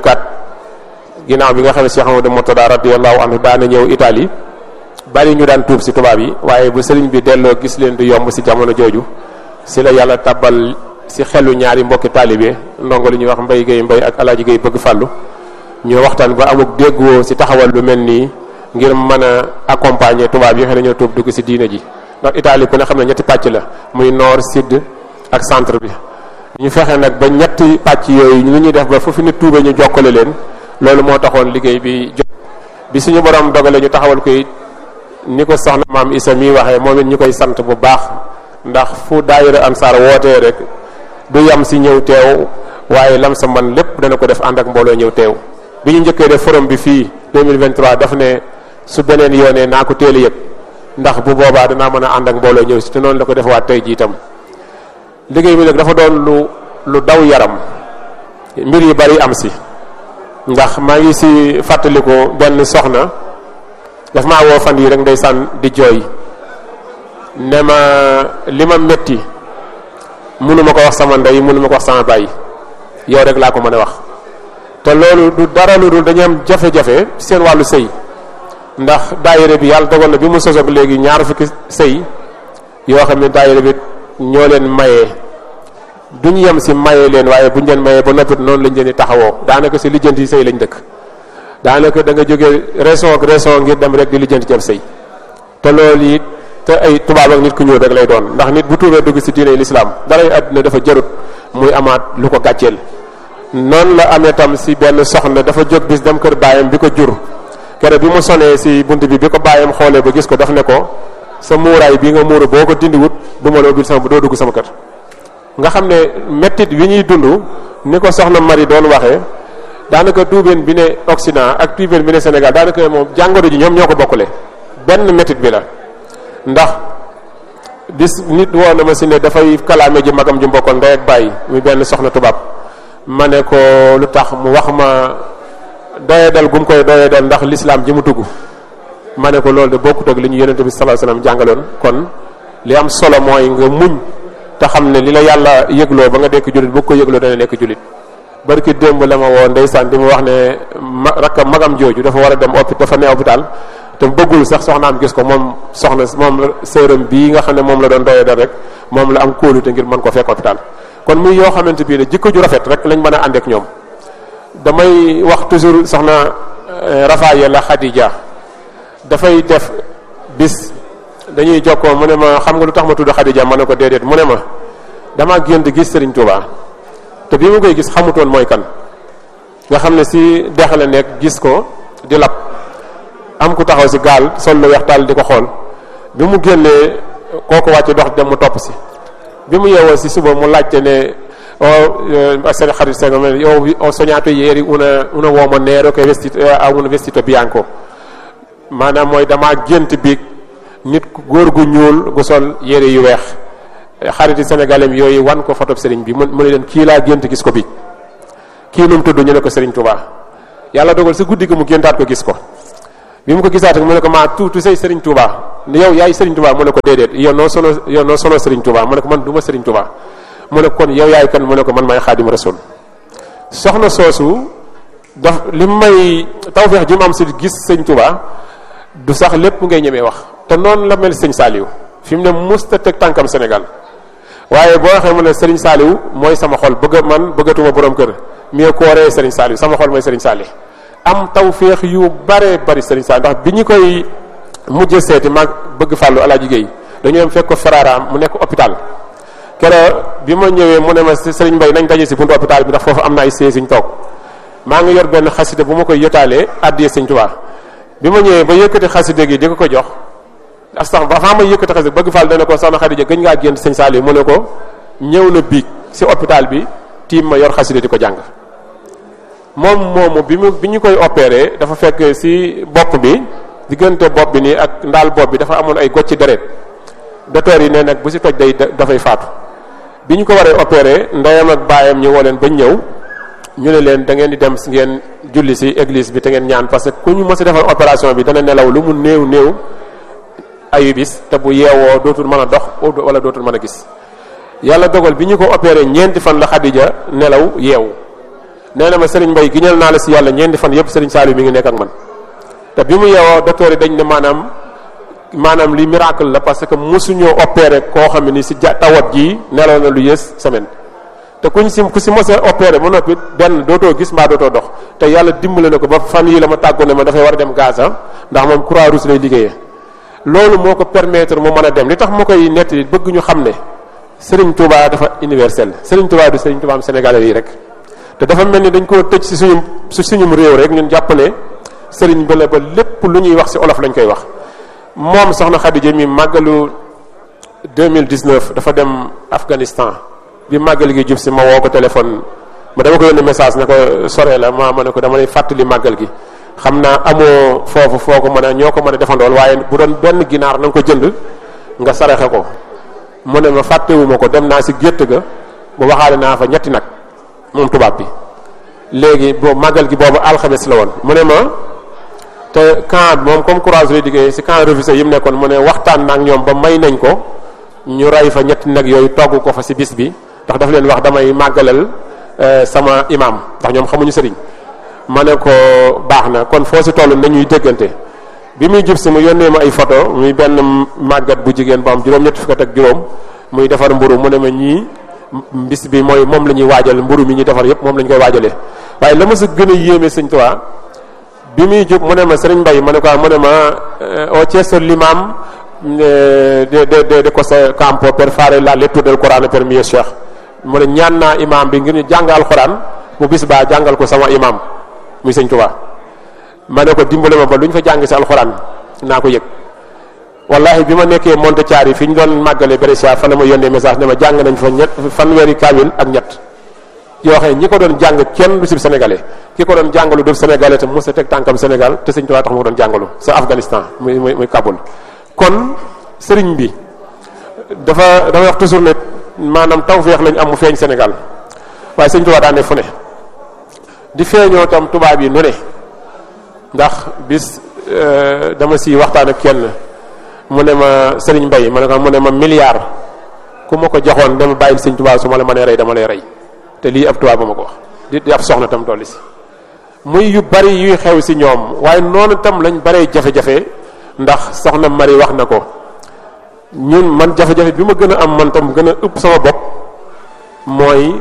2004 ginnaaw bi nga xam ne Cheikh Amadou Mourtada radiyallahu anhu daana ñëw Italie bari ñu daan tuub si tubaab yi waaye bu sëriñ bi delloo gis leen du yomb si jamono jooju si la yàlla tabbal si xelu ñaari mbokki taalibe ndongo li ñuy wax mbay gay mbay ak alaaji gay bëgg fàllu ñu waxtaan ba amuk déggoo si taxawal lu mel nii ngir mën a accompagner tubaab yi nga xam ne ñoo tuub dugg si diina ji ndax Italie ku ne xam ne ñetti pàcc la muy nord sud ak centre bi ñu fexe nag ba ñetti pàcc yooyu ñu ñuy def ba foofu nit tuube ñu jokkale leen loolu moo taxoon liggéey bi jot bi suñu borom dogale ñu taxawal koy ni ko soxna maam Isa mi waxee moom it ñu koy sant bu baax ndax fu daayira Ansar wootee rek du yam si ñëw teew waaye lam sa man lépp dana ko def ànd ak mbooloo ñëw teew bi ñu njëkkee def forum bi fii 2023 daf ne su beneen yoonee naa ko teel a yëg ndax bu boobaa danaa mën a ànd ak mbooloo ñëw si te noonu la ko defawaat tey jii itam liggéey bi nag dafa doon lu lu daw yaram mbir yu bari am si ndax maa ngi si fàttaliku benn soxna daf maa woo fan yi rek ndeysaan di jooy ne ma li ma metti mënuma ko wax sama ndey mënuma ko wax sama baay yow rek laa ko mën a wax te loolu du dara lu dul dañu am jafe-jafe seen wàllu sëy ndax daayira bi yàlla dogal na bi mu sosoog léegi ñaar fukki sëy yoo xam ne daayira bi ñoo leen mayee duñ yem si mayee leen waaye buñ leen mayee ba noppit noonu lañ leen di taxawoo daanaka si lijjanti sëy lañ dëkk daanaka da nga jógee raison ak raison ngir dem rek di lijjanti ci ab sëy te loolu it te ay tubaab ak nit ku ñuul rek lay doon ndax nit bu tuubee dugg si diine lislaam daray àdduna dafa jarut muy amaat lu ko gàcceel noonu la amee tam si benn soxna dafa jóg bis dem kër baayam bi ko jur kere bi mu sonee si bunt bi bi ko baayam xoolee ba gis ko daf ne ko sa muuraay bi nga muuru boo ko dindiwut du ma la ubbil sama doo dugg sama kër nga xam ne mettit wi ñuy dund ni ko soxna Marie doon waxee daanaka tuubeen bi ne Occident ak tuubeen bi ne Sénégal daanaka moom jàngoro ji ñoom ñoo ko bokkule benn mettit bi la ndax bis nit woo na ma si ne dafay kalaame ji magam ji mbokkoon ndey ak bàyyi muy benn soxna tubaab ma ne ko lu tax mu wax ma doyadal gu mu koy doyadal ndax lislaam ji mu tugg ma ne ko loolu de bokkut ak li ñu yonente bi sallallahu alayhi wasallam jàngaloon kon li am solo mooy nga muñ te xam ne li la yàlla yëgloo ba nga nekk jullit bu ko yëgloo dana nekk jullit barki démb la ma woo ndeysaan di ma wax ne ma rakka magam jooju dafa war a dem hôpital dafa ne hôpital te bëggul sax soxnaam gis ko moom soxna moom sëram bii nga xam ne moom la doon doyadal rek moom la am kóolute ngir mën ko fekk hôpital kon muy yoo xamante bii ne jikko ju rafet rek lañ mën a ànd ak ñoom damay wax toujours soxna Rafaayela Khadija dafay def bis dañuy jokkoo mu ne ma xam nga lu tax ma tudd Khadija ma ne ko déedéet mu ne ma dama génn gis Serigne Touba te bi mu koy gis xamutoon mooy kan nga xam ne si dex la nekk gis ko di lab am ku taxaw si gaal sol lu weex taal di ko xool bi mu génnee kooku wàcce dox dem mu topp si bi mu yeewoo si suba mu laajte ne o seen xarit seen io ho sognato ieri una una uomo nero che vestito ha un vestito bianco maanaam mooy damaa gént bi nit góor gu ñuul gu sol yére yu weex xariti sénégalais yooyu wan ko photo sëriñ bi mu mu ne leen kii laa gént gis ko bi kii nu mu tudd ñu ne ko sëriñ Touba yàlla dogal si guddi gi mu géntaat ko gis ko bi mu ko gisaat mu ne ko maa tuuti say Serigne Touba yow yaay Serigne Touba mu ne ko déedéet yow noo solo yow noo solo Serigne Touba mu ne ko man du ma Serigne Touba mu ne kon yow yaay kan mu ne ko man maay xaadim rasul soxna soosu daf li may tawfeex ji mu am si gis sëñ Touba du sax lépp ngay ñemee wax te noonu la mel sëñ Saliou fi mu ne musta teg tànkam Sénégal waaye boo waxee mu ne Serigne Saliou mooy sama xol bëgg man bëggatuma borom kër mieux ko waree Serigne Saliou sama xol mooy Serigne Saliou am tawféex yu bare bari Serigne Saliou ndax bi ñu koy mujj seeti mag bëgg fàllu alaaji Géey dañu dem fekk ko Ferrara mu nekk hôpital keroog bi ma ñëwee mu ne ma Serigne Mbaye nañ daje si buntu hôpital bi ndax foofu am na ay sièges yu ñu toog maa ngi yor benn xaside bu ma koy yëtaalee addiyee Serigne Touba bi ma ñëwee ba yëkkati xaside gi di ko ko jox astax ba avant ma yëkkati xaside bëgg fàll dana ko soxna Xadija gëj ngaa génn Serigne Saliou mu ne ko ñëw na biig si hôpital bi tiim ma yor xaside di ko jàng moom moomu bi mu bi ñu koy opéré dafa fekk si bopp bi diggante bopp bi nii ak ndaal bopp bi dafa amoon ay gocci deret docteur yi ne nag bu si toj day dafay faatu bi ñu ko waree opéré ndeyam ak baayam ñu woo leen bañ ñëw ñu ne leen da ngeen di dem ngeen julli si église bi te ngeen ñaan parce que ku ñu mës a defal opération bi dana nelaw lu mu néew néew ayu bis te bu yeewoo dootul mën a dox wala dootul mën a gis yàlla dogal bi ñu ko opéré ñeenti fan la Xadija nelaw yeewu nee na ma Serigne Mbaye giñal naa la si yàlla ñeenti fan yëpp Serigne Saliou mi ngi nekk ak man te bi mu yeewoo docteur yi dañ ne maanaam maanaam li miracle la parce que mosuñoo opéré koo xam ne ni si ja tawat ji nelaw na lu yées semaine te kuñ si ku si mos a opéré ba noppi benn dootoo gis mbaa dootoo dox te yàlla dimbale na ko ba fan yii la ma tàggoo ne ma dafay war a dem Gaza ndax moom croix rouge lay liggéeyee loolu moo ko permettre mu mën a dem li tax ma koy nettali bëgg ñu xam ne Serigne Touba dafa universel Serigne Touba du Serigne Touba am Sénégalais yi rek te dafa mel ni dañ koo tëj si suñu si suñum réew rek ñun jàpp ne Serigne ba la ba lépp lu ñuy wax si olof lañ koy wax moom soxna Khadija mi màggalu 2019 dafa dem Afghanistan bi màggal gi jub si ma woo ko téléphone ma dama ko yónnee message ne ko sore la ma ma ne ko dama lay fàttali màggal gi xam naa amoo foofu foo ko mën a ñoo ko mën a defandool waaye bu doon benn ginaar na nga ko jënd nga saraxe ko mu ne ma fàttewuma ko dem naa si gétt ga bu waxaale naa fa ñetti nag moom tubaab bi léegi boo màggal gi boobu alxames la woon mu ne ma te camp moom comme courage lay liggéey si camp refusé yi mu nekkoon mu ne waxtaan na ak ñoom ba may nañ ko ñu rey fa ñetti nag yooyu togg ko fa si bis bi ndax daf leen wax damay màggalal sama imam ndax ñoom xamuñu sëriñ ma ne ko baax na kon foo si toll nañuy déggante bi muy jub si mu yónnee ma ay photo muy benn màggat bu jigéen bu am juróom-ñetti fukk ak juróom muy defar mburu mu ne ma ñii bis bi mooy moom la ñuy waajal mburu mi ñuy defar yépp moom la ñu koy waajalee waaye la ma sa gën a yéeme sëñ Tuubaa bi muy jub mu ne ma sëriñ Mbay ma ne ko mu ne ma au chiesto l'imam de de de de questo campo per fare la lettura del Corano per mio cheikh mu ne ñaan naa imam bi ngir ñu jàng alxuraan bu bis baa jàngal ko sama imam muy sëñ Tuubaa ma ne ko dimbale ma ba lu ñu fa jàng si alxuraan naa ko yëg wallahi bi ma nekkee Montechiari fi ñu doon màggale Brescia fa la ma yónnee message ne ma jàng nañ fa ñett fanweeri kaamil ak ñett yoo xam ne ñi ko doon jàng kenn du si sénégalais ki ko doon jàngalu du sénégalais te mos a teg tànkam Sénégal te sëñ Tuubaa tax mu ko doon jàngalu sa Afghanistan muy muy muy Kaboul kon sëriñ bi dafa dafa wax toujours ne maanaam tawfeex lañ am mu feeñ Sénégal waaye sëñ Tuubaa daa ne fu ne di feeñoo tam tubaab yi nu ne ndax bis dama si waxtaan ak kenn mu ne ma sëriñ Mbay ma ne ko mu ne ma milliard ku ma ko joxoon dama bàyyil sëñ Tuubaa su ma la mënee rey dama lay rey te lii ab tubaab ba ma ko wax di di ab soxna tam tolli si muy yu bari yuy xew si ñoom waaye noonu tam lañ baree jafe-jafe ndax soxna Mari wax na ko ñun man jafe-jafe bi ma gën a am man tam gën a ëpp sama bopp mooy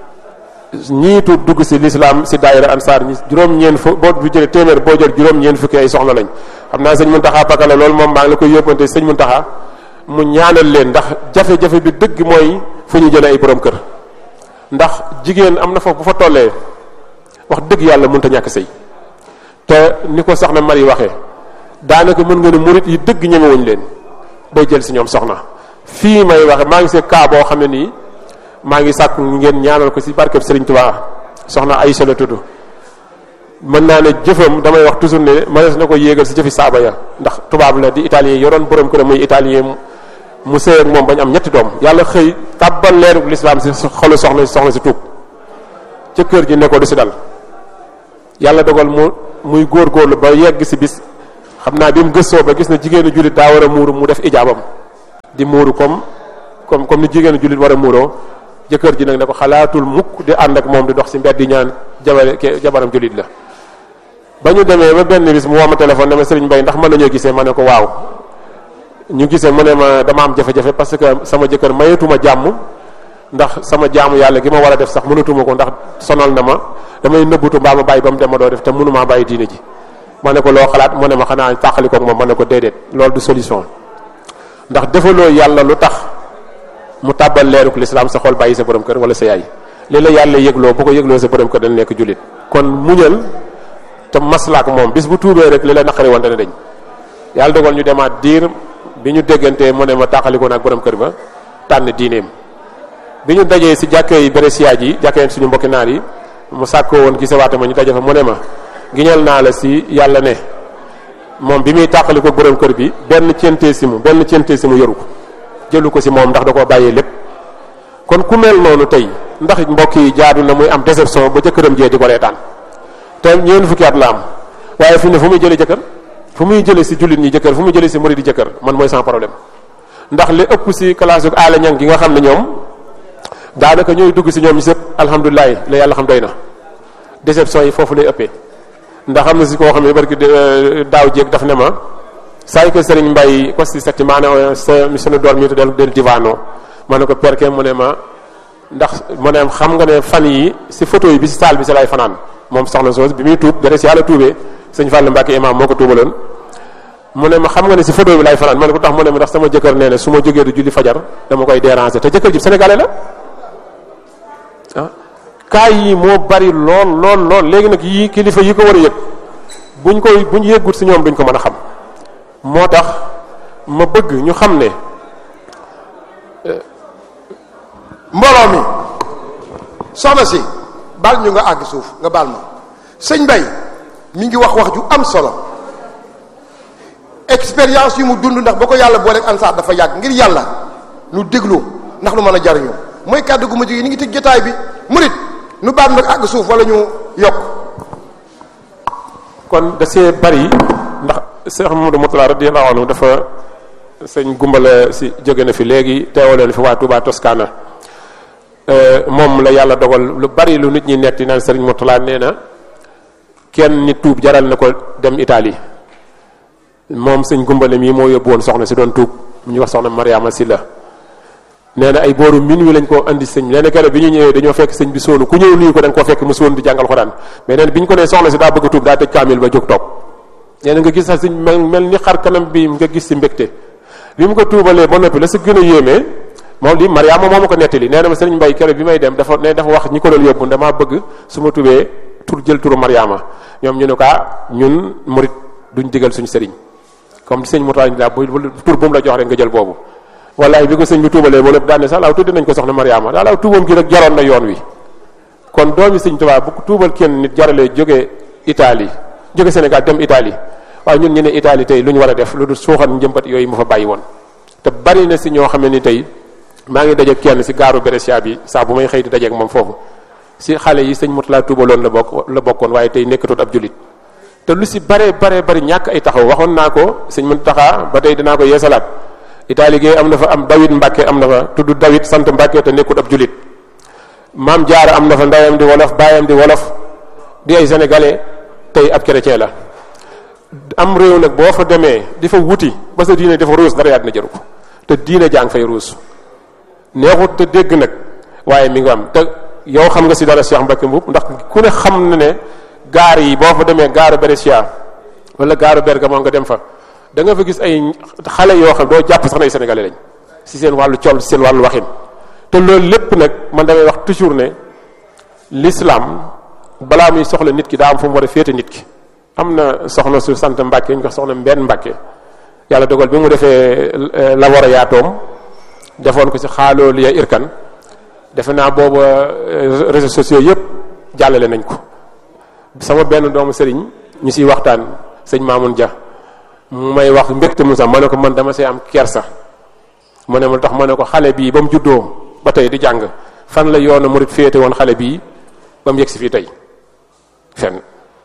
ñiitu dugg si lislaam si daayira ansaar ñi juróom-ñeen fu boo bu jëlee téeméer boo jël juróom-ñeen fukki ay soxna lañ xam naa sëñ Muntaxa Pakala loolu moom maa ngi la koy yóbbante sëñ Muntaxa mu ñaanal leen ndax jafe-jafe bi dëgg mooy fu ñu jëlee ay borom kër ndax jigéen am na foofu bu fa tollee wax dëgg yàlla mënut a ñàkk sëy te ni ko soxna Mari waxee daanaka mën nga ne murit yi dëgg ñemewuñ leen bay jël si ñoom soxna fii may waxe maa ngi see kaa boo xam ne nii maa ngi sàkk ngeen ñaanal ko si barkeb Serigne Touba soxna Aïcha la tudd mën naa ne jëfam damay wax toujours ne mënees na ko yéegal si jëfi saaba ya ndax tubaab la di italien yoroon borom këram muy italien mu sëy ak moom bañ am ñetti doom yàlla xëy tàbbal leerug lislaam si xolu soxna soxna si tuub ca kër ji ne ko du si dal yàlla dogal mu muy góorgóorlu ba yegg si bis xam naa bi mu gëstoo ba gis na jigéenu jullit daa war a muuru mu def ijaabam di muuru comme comme comme ni jigéenu jullit war a muuroo jëkkër ji nag ne ko xalaatul mukk di ànd ak moom di dox si mbedd di ñaan jabare jabaram jullit la ba ñu demee ba benn bis mu woo ma téléphone ne ma Serigne Mbaye ndax mën nañoo gisee ma ne ko waaw ñu gisee mu ne ma dama am jafe-jafe parce que sama jëkkër mayatuma jàmm ndax sama jaamu yàlla gi ma war a def sax mënatuma ko ndax sonal na ma damay nëbbutu mbaa ma bàyyi ba mu dem ma doo def te mënumaa bàyyi diine ji ma ne ko loo xalaat mu ne ma xanaa tàqali koog moom ma ne ko déedéet loolu du solution ndax defaloo yàlla lu tax mu tàbbal leeruk lislaam sa xol bàyyi sa borom kër wala sa yaay li la yàlla yëgloo bu ko yëgloo sa borom kër dana nekk jullit kon muñal te maslaak moom bis bu tuubee rek li la naqari woon dana dañ yàlla dogal ñu demaat diir bi ñu déggantee mu ne ma tàqalikoo ak borom kër ba tànn diineem bi ñu dajee si jàkkee yi Brescia ji jàkkee suñu mbokki naar yi mu sàkkoo woon gisawaate ma ñu daje fa mu ne ma giñal naa la si yàlla ne moom bi muy tàqalikoo borom kër bi benn centee si mu benn centee si mu yoru ko jëlu ko si moom ndax da koo bàyyee lépp kon ku mel noonu tey ndax mbokk yi jaadu na muy am déception ba jëkkëram jee di ko reetaan te ñeent fukki at la am waaye fi ne fu muy jëlee jëkkër fu muy jëlee si jullit ñi jëkkër fu muy jëlee si murid di jëkkër man mooy sans problème ndax li ëpp si classe uk aala ñang gi nga xam ne ñoom daanaka ñooy dugg si ñoom ñi sëpp alhamdulilah la yàlla xam doy na déception yi foofu lay ëppee ndax am na si koo xam ne barki daaw jéeg daf ne ma sai che Serigne Mbaye queste settimane se mi sono dormito del, del divano ma ne ko perché mu ne ma ndax mu ne xam nga ne fan yi si photo yi bi si saal bi si lay fanaan moom soxna soos bi muy tuub dara si yàlla tuubee sëñ Fall Mbacke imam moo ko tuubaloon mu ne ma xam nga ne si photo bi lay fanaan ma ne ko tax mu ne ma ndax sama jëkkër nee na su ma jógee du julli fajar dama koy déranger te jëkkër ji sénégalais la ah kaay yi moo bari lool lool lool léegi nag yii kilifa yi ko war a yëg buñ koy buñ yëggut si ñoom duñ ko mën a xam moo tax ma bëgg ñu xam ne mbooloo mi soxna si baal ñu nga àgg suuf nga baal ma sëñ Mbay mi ngi wax wax ju am solo expérience yu mu dund ndax ba ko yàlla booleeg ansaar dafa yàgg ngir yàlla nu déglu ndax nu mën a jariñoo mooy kàddu gu mujj yi ni ngi tëj jotaay bi murit nu baal nag àgg suuf wala ñu yokk kon da see bari ndax Cheikh Mamadou Moutala radiyallahu anhu dafa sëñ gumbala si jóge na fi léegi teewaleen fi waa Touba Toscana moom la yàlla dogal lu bari lu nit ñi netti naan sëriñ Moutala nee na kenn nit tuub jaral na ko dem Italie moom sëñ gumbale mii moo yóbbu woon soxna si doon tuub ñu wax soxna Mariama Silla nee na ay booru min wi lañ ko andi sëñ nee na keroog bi ñu ñëwee dañoo fekk sëñ bi sóonu ku ñëw nuyu ko da nga koo fekk mu sóonu di jàngal xuraan mais nee na bi ñu ko nee soxna si daa bëgg a tuub daa tëj kaamil ba jóg toog nee na nga gis sax sëñ mel mel ni xar kanam bi nga gis si mbégte bi mu ko tuubalee ba noppi la si gën a yéemee moom li Mariama moo ma ko nettali nee na ma sëriñ Mbay keroog bi may dem dafa ne dafa wax ñi ko doon yóbbu damaa bëgg su ma tubee tur jël turu Mariama ñoom ñu ne ko ñun murit duñ digal suñu sëriñ comme sëñ Moutala daa bu tur bu mu la jox rek nga jël boobu wallaay bi ko sëñ bi tuubalee ba lépp daan ne sax laaw tuddi nañ ko soxna Mariama daa laaw tuubam gi rek jaroon na yoon wi kon doomi sëñ Tuubaa bu tuubal kenn nit jaralee jóge Italie jóge Sénégal dem Italie waaye ñun ñu ne Italie tey lu ñu war a def lu dul suuxat njëmbat yooyu mu fa bàyyi woon te bari na si ñoo xam ne ni tey maa ngi dajeeg kenn si gaaru Brescia bi saa bu may xëy di dajeeg moom foofu si xale yi sëñ Moutala tuubaloon la bokk la bokkoon waaye tey nekkatut ab jullit te lu si bare bare bari ñàkk ay taxaw waxoon naa ko sëñ Mountakha ba tey dinaa ko yeesalaat Italie gi am na fa am David Mbacke am na fa tudd David sant Mbacke te nekkut ab julit maam Jaara am na fa ndeyam di wolof baayam di wolof di ay sénégalais tey ab chrétien la am réew nag boo fa demee di fa wuti ba sa diine dafa ruus dara yaa dina jëru ko te diine jàng fay ruus neexut te dégg nag waaye mi ngi am te yow xam nga si dara Cheikh Mbacke Mbuub ndax ku ne xam na ne gaar yi boo fa demee gaaru Brescia wala gaaru Bergamo nga dem fa da nga fa gis ay xale yoo xam doo jàpp sax nay sénégalais lañ si seen wàllu col si seen wàllu waxin te loolu lépp nag man damay wax toujours ne l'islam balaa muy soxla nit ki daa am fu mu war a féete nit ki am na soxna su sant Mbàkke ñu ko soxna mbenn Mbàkke yàlla dogal bi mu defee la war a yaatoom defoon ko si xaaloo liya irkan defe naa booba réseaux sociaux yëpp jàllale nañ ko sama benn doomu sëriñ ñu siy waxtaan sëñ Mamoun Dia mu may wax mbégte mu sax ma ne ko man dama see am kersa mu ne ma tax ma ne ko xale bii ba mu juddoo ba tey di jàng fan la yoonu murit féete woon xale bii ba mu yegg si fii tey fenn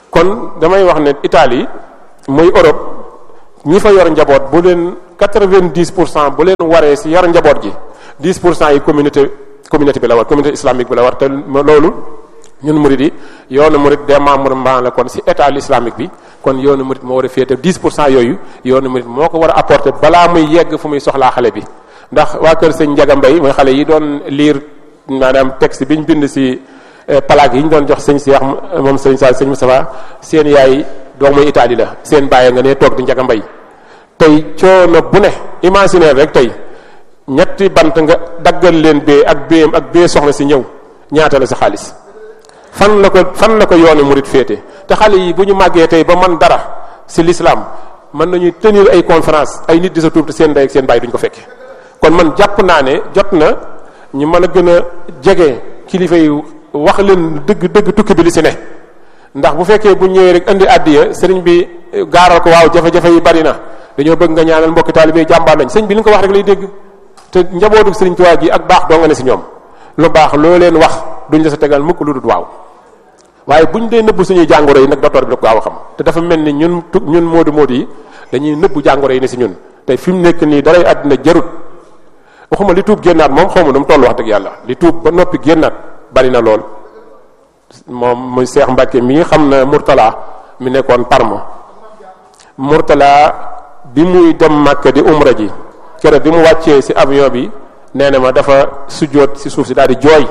kon damay wax ne Italie muy Europe ñi fa yor njaboot bu leen quatre-vingt-dix pour cent bu leen waree si yor njaboot gi dix pour cent yi communauté communauté bi la war communauté islamique bi la war te loolu ñun murid yi yoonu murid démembrement la kon si état islamique bi kon yoonu murid moo war a féete dix pour cent yooyu yoonu murid moo ko war a apporter balaa muy yegg fu muy soxlaa xale bi ndax waa kër sëñ Njaga Mbay mooy xale yi doon liir maanaam texte bi ñu bind si plaque yi ñu doon jox sëñ Cheikh moom sëñ Sall sëñ Moustapha seen yaay doomu Italie la seen bàyyi nga ne toog di Njaga Mbay tey coono bu ne imaginer rek tey ñetti bant nga daggal leen bee ak béem ak bee soxna si ñëw ñaata la sa xaalis fan la ko fan la ko yoonu murid féete te xale yi bu ñu màggee tey ba man dara si l'islam mën nañuy tenir ay conférence ay nit di sa tuub te seen ndey ak seen bàyyi duñ ko fekke kon man jàpp naa ne jot na ñu mën a gën a jege kilifa yi wax leen dëgg dëgg tukki bi li si ne ndax bu fekkee bu ñëwee rek indi àddiya sëriñ bi gaaral ko waaw jafe-jafe yi bari na dañoo bëgg nga ñaanal mbokki taalibe yi jàmbaar lañ sëñ bi li nga ko wax rek lay dégg te njabootu sëriñ Tuubaa gi ak baax doo nga ne si ñoom lu baax loo leen wax duñ la sa tegal mukk lu dul waaw waaye buñ dee nëbb suñuy jàngoro yi nag docteur bi da ko gaaw a xam te dafa mel ni ñun ñun moodu moodu yi dañuy nëbb jàngoro yi ne si ñun te fi mu nekk nii daray àddina jarut waxuma li tuub génnaat moom xawma nu mu toll wax dëgg yàlla li tuub ba noppi génnaat bari na lool moom muy Seex Mbàkke mi xam na Murtala mi nekkoon Parma Murtala bi muy dem Màkka di umra ji keroog bi mu wàccee ci avion bi nee na ma dafa sujjóot ci suuf si daal di jooy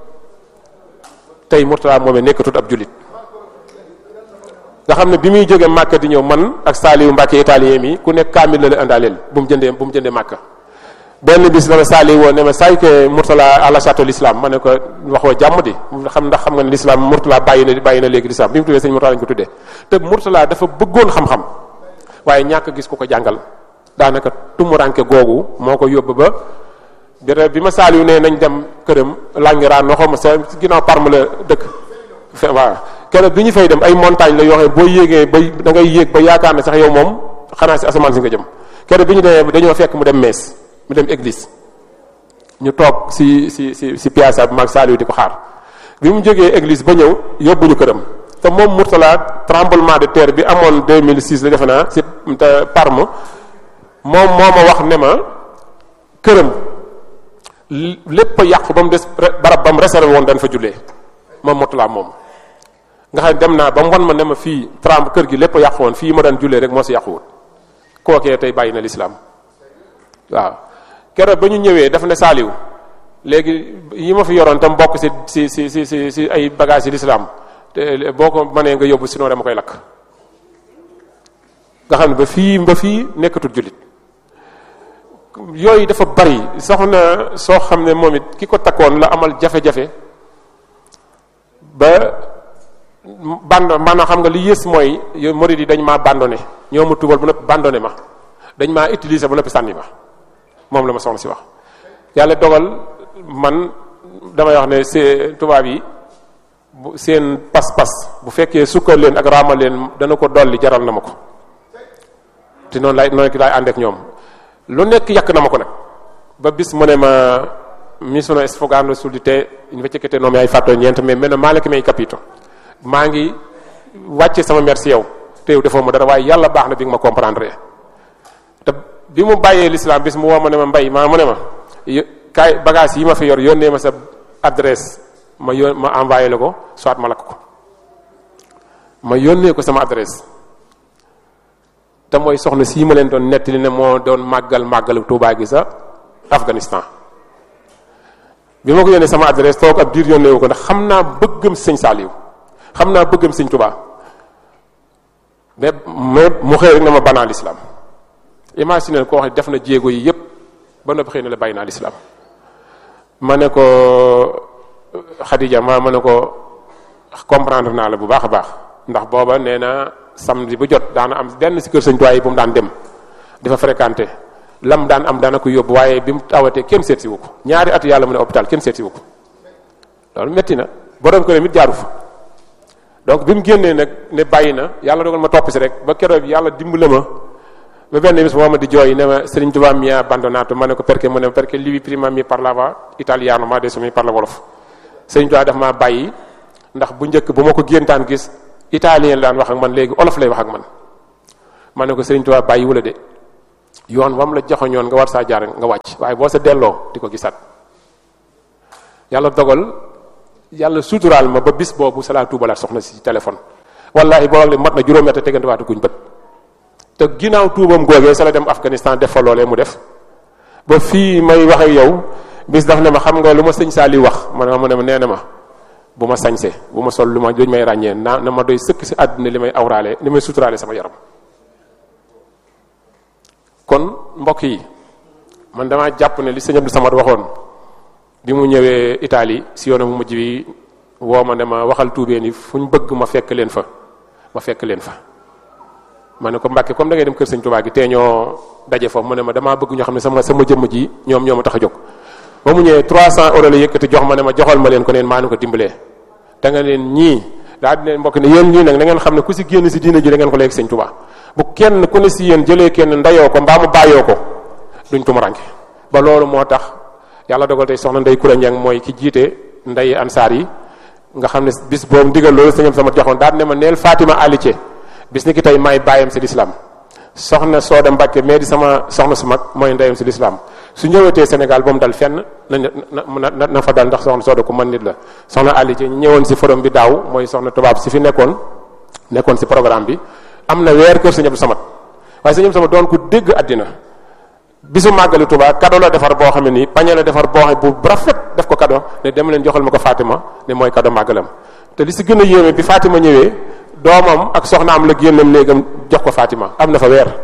tey Murtala moomee nekkatut ab jullit nga xam ne bi muy jógee Màkka di ñëw man ak Saaliwu Mbàkke italien mi ku nekk kaamil la la indaaleel bu mu jëndee bu mu jëndee Màkka benn bis la ma saali woo ne ma saay ke Murtala ala château l'islam ma ne ko waxoo jàmm di xam ndax xam nga ne l'islam Murtala bàyyi na bàyyi na léegi l'islam bi mu tuddee sëñ Murtala lañ ko tuddee te Murtala dafa bëggoon xam-xam waaye ñàkk gis ku ko jàngal daanaka tumuranke googu moo ko yóbbu ba bi ma saali ne nañ dem këram Languerane noxo ma sa ginnaaw Parme la dëkk waaw keroog bi ñu fay dem ay montagne la yoo xam ne boo yéegee ba da ngay yéeg ba yaakaar ne sax yow moom xanaa si asamaan si nga jëm keroog bi ñu demee dañoo fekk mu dem mees mu dem église ñu toog si si si si piazza bi maag Saliou di ko xaar bi mu jógee église ba ñëw yóbbuñu këram te moom Mourtala tremblement de terre bi amoon 2006 la defe naa si te Parme moom moo ma wax ne ma këram lépp a yàqu ba mu des barab ba mu réservé woon dañ fa jullee moom Mourtala moom. nga xam dem naa ba mu wan ma ne ma fii tremble kër gi lépp a yàqu woon fii ma daan jullee rek moo si yàquwut kookee tey bàyyi na lislaam waaw. keroog ba ñu ñëwee daf ne saaliw léegi yi ma fi yoroon tam bokk si si si si si si ay bagages yi l'islam te boo ko mënee nga yóbbu sinon dama koy lakk nga xam ne ba fii ba fii nekkatul jullit yooyu dafa bari soxna soo xam ne moom it ki ko takkoon la amal jafe-jafe ba bando maanaam xam nga li yées mooy murid yi dañ maa bandonné ñoo ma tubal ba noppi bandonné ma dañ maa utiliser ba noppi sànni ma moom la ma soxna si wax yàlla dogal man damay wax ne see tubaab yi bu seen pas-pas bu fekkee sukkal leen ak raamal leen dana ko dolli jaral na ma ko te noonu laay noonu laay ànd ak ñoom lu nekk yàq na ma ko nag ba bis mu ne ma mi sono sfogando sul di te invece che te non mi hai fatto niente mais meno male che mi hai capito maa ngi wàcce sama merci yow te yow defoo ma dara waaye yàlla baax na bi nga ma comprendre te bi mu bàyyee l'islam bis mu woo ma ne ma mbay maa mu ne ma kaay bagage yi ma fi yor yónnee ma sa adresse ma yón ma envoyé la ko soit ma lakk ko ma yónnee ko sama adresse te mooy soxna sii ma leen doon nettali ne moo doon màggal màggalu Tuubaa gi sa Afghanistan bi ma ko yónnee sama adresse toog ab diir yónnee wu ko ndax xam naa bëggam sëñ Saaliw xam naa bëggam sëñ Tuubaa mais mais mu xëy rek na ma banaa l'islam imagine koo xam ne def na jéego yi yépp ba noppi xëy na la bàyyi naa l'islam ma ne ko Khadija ma ma ne ko comprendre naa la bu baax a baax ndax booba nee na samedi bu jot daana am benn si kër sëñ Tuubaa yi bu mu daan dem dafa fréquenté lam daan am daana ko yóbbu waaye bi mu tawatee kenn seet si wu ko ñaari at yàlla mu ne hôpital kenn seet si wu ko loolu metti na borom ko ne mit jaaru fa donc bi mu génnee nag ne bàyyi na yàlla dogal ma topp si rek ba keroog yàlla dimbale ma ba benn bis moo ma di jooy ne ma Serigne Touba mi ha abbandonato ma ne ko perché mu ne perché lui prima mi parlava italiano ma adesso mi parla wolof Serigne Touba daf maa bàyyi ndax bu njëkk bu ma ko géntaan gis italien la daan wax ak man léegi olof lay wax ak man ma ne ko Serigne Touba bàyyi wula de yoon wam la joxoñoon nga war saa jaar nga wàcc waaye boo sa delloo di ko gisaat yàlla dogal yàlla suturaal ma ba bis boobu salaa tuubalaat soxna si téléphone wallahi boo le mat na juróomi at tegante waatu guñ bët te ginnaaw tuubam googee sa la dem Afghanistan def fa loolee mu def ba fii may wax ak yow bis daf ne ma xam nga lu ma sëñ Saali wax ma ne ma ne ma nee na ma bu ma sañse bu ma sol lu ma duñ may ràññee naa na ma doy sëkk si àdduna li may awraale li may suturaale sama yaram kon mbokk yi man damaa jàpp ne li sëñ Abdou Samad waxoon bi mu ñëwee Italie si yoonu mu mujj bi woo ma ne ma waxal tuubee ni fu ñu bëgg ma fekk leen fa ma fekk leen fa ma ne ko Mbàkke comme da ngay dem kër sëñ Tuubaa gi tee ñoo daje foofu mu ne ma damaa bëgg ñoo xam ne sama sama jëmm ji ñoom ñoo ma tax a jóg ba mu ñëwee 300 euros la yëkkati jox ma ne ma joxal ma leen ko neen maa nu ko dimbalee da nga leen ñii daa di leen mbokk ne yéen ñii nag da ngeen xam ne ku si génn si diina ji da ngeen ko léegi sëñ Tuubaa bu kenn ku ne si yéen jëlee kenn ndayoo ko mbaa mu bàyyoo ko duñ tumuranke ba loolu moo tax yàlla dogal tey soxna ndey kura ñang mooy ki jiite nday ansaar yi nga xam ne bis boobu ndigal loolu sëñam sama joxoon daal ne ma neel Fatima Alice bis ni ki tey maay bàyyam si lislaam soxna Sooda Mbàkke mais di sama soxna su mag mooy ndeyam si lislaam su ñëwetee Sénégal ba mu dal fenn na na na fa dal ndax soxna Sooda ku mën nit la soxna Alice ñu ñëwoon si forum bi daaw mooy soxna tubaab si fi nekkoon nekkoon si programme bi am na weer kër sëñ Abdou Samad waaye sëñ Abdou Samad doon ku dégg àddina bisu màggali Tuubaa kado la defar boo xam ne nii pañe la defar boo xam bu rafet def ko kado ne dem leen joxal ma ko Fatima ne mooy kado màggalam te li si gën a yéeme bi Fatima ñëwee doomam ak soxnaam la génnam néegam jox ko Fatima am na fa weer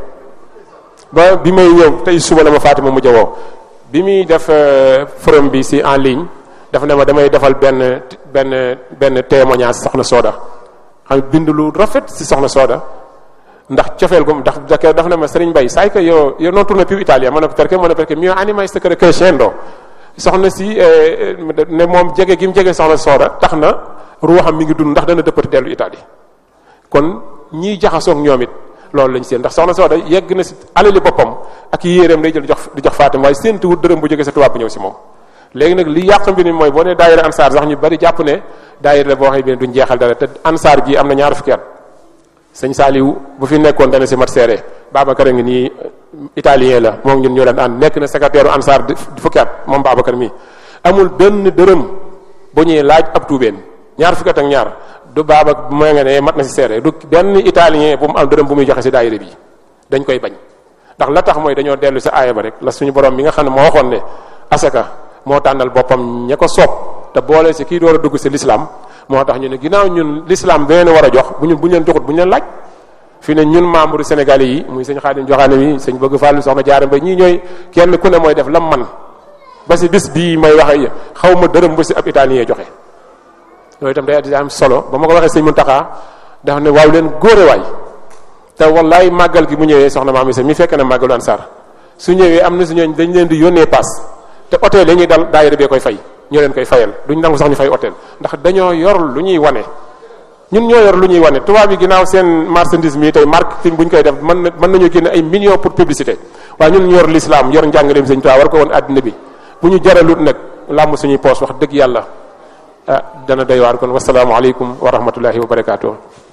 ba bi may ñëw tey suba la ma Fatima mujj woo bi muy def forum bi si en ligne dafa ne ma damay defal benn benn benn témoignage soxna Sooda xam bind lu rafet si soxna Sooda ndax cofeel gu ndax dafa ne ma Serigne Mbaye sai que io io non torno più in Italia ma ne ko perché ma ne perché mio anima sta crescendo soxna si ne moom jege gi mu jege soxna Sooda tax na ruuxam mi ngi dund ndax dana dëppati dellu Italie kon ñiy jaxasoog ñoom it loolu lañ seen ndax soxna Sooda yegg na si alali boppam ak yéeréem day jël jox di jox Fatima waaye séentu wut dërëm bu jógee sa tubaab bu ñëw si moom léegi nag li yàq mbir mi mooy boo nee daayira ansaar sax ñu bari jàpp ne daayira la boo xam ne duñ jeexal dara te ansaar gi am na ñaar fukki at sëñ Saaliw bu fi nekkoon dana si mat seere Babacar a ngi nii italien la moom ñun ñoo daan ànd nekk na secrétaire ansaar di fukki at moom Babacar mii amul benn dërëm bu ñuy laaj ab tuubeen ñaar fukki at ak ñaar du baaba mooy nga ne mat na si seere du benn italien bu mu am dërëm bu muy joxe si daayira bi dañ koy bañ ndax la tax mooy dañoo dellu sa aaya ba rek la suñu borom mi nga xam ne moo waxoon ne asaka moo tànnal boppam ña ko soob te boole si kii door a dugg si l'islam moo tax ñu ne ginnaaw ñun l'islam beneen war a jox bu ñu bu ñu leen joxut bu ñu leen laaj fi ne ñun membre sénégalais yi muy sëñ Xaadim Joxaane mi sëñ bëgg Fàllu soxna Jaara Mbay ñii ñooy kenn ku ne mooy def lam man ba si bis bii may waxe xaw ma dërëm ba si ab italien joxe loolu itam day am solo ba ma ko waxee sëñ Muntaxa dafa ne waaw leen góore waay te wallaay màggal gi mu ñëwee soxna maam Isa mi fekk na màggalu Ansaar su ñëwee am na si ñooñ dañ leen di yónnee paas te hôtel yi ñuy dal daayira bee koy fay ñoo leen koy fayal duñ nangu sax ñu fay hôtel ndax dañoo yor lu ñuy wane ñun ñoo yor lu ñuy wane tubaab yi ginnaaw seen marchandise mi tey marketing bu ñu koy def mën na mën nañoo génne ay millions pour publicité waaye ñun ñu yor l'islam yor njàngaleem sëñ Tuubaa war ko woon àddina bi bu ñu jaralut nag làmm suñuy poos wax dëgg yàlla ah dana doy waar kon wasalaamaaleykum wa rahmatullahi wa barakaatu.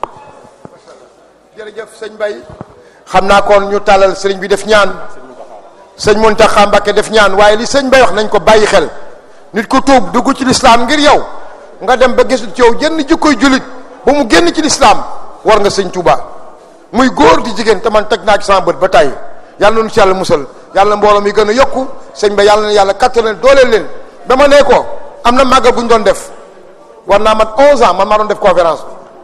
jërëjëf sëñ Mbaye xam naa kon ñu tàllal sëriñ bi def ñaan sëñ Muntaxa Mbàkke def ñaan waaye li sëñ Mbaye wax nañ ko bàyyi xel nit ku tuub dugg ci lislaam ngir yow nga dem ba gisul ci yow jënn jikkoy jullit ba mu génn ci lislaam war nga sëñ Tuuba muy góor di jigéen te man teg naa ci sama bët ba tàyyi yàlla noonu ci yàlla musal yàlla mbooloo mi gën a yokku sëñ Mbaye yàlla na yàlla kattanal dooleel leen ba ma nee ko am na màggal bu ñu doon def war naa mat 11 ans man maa doon def conférence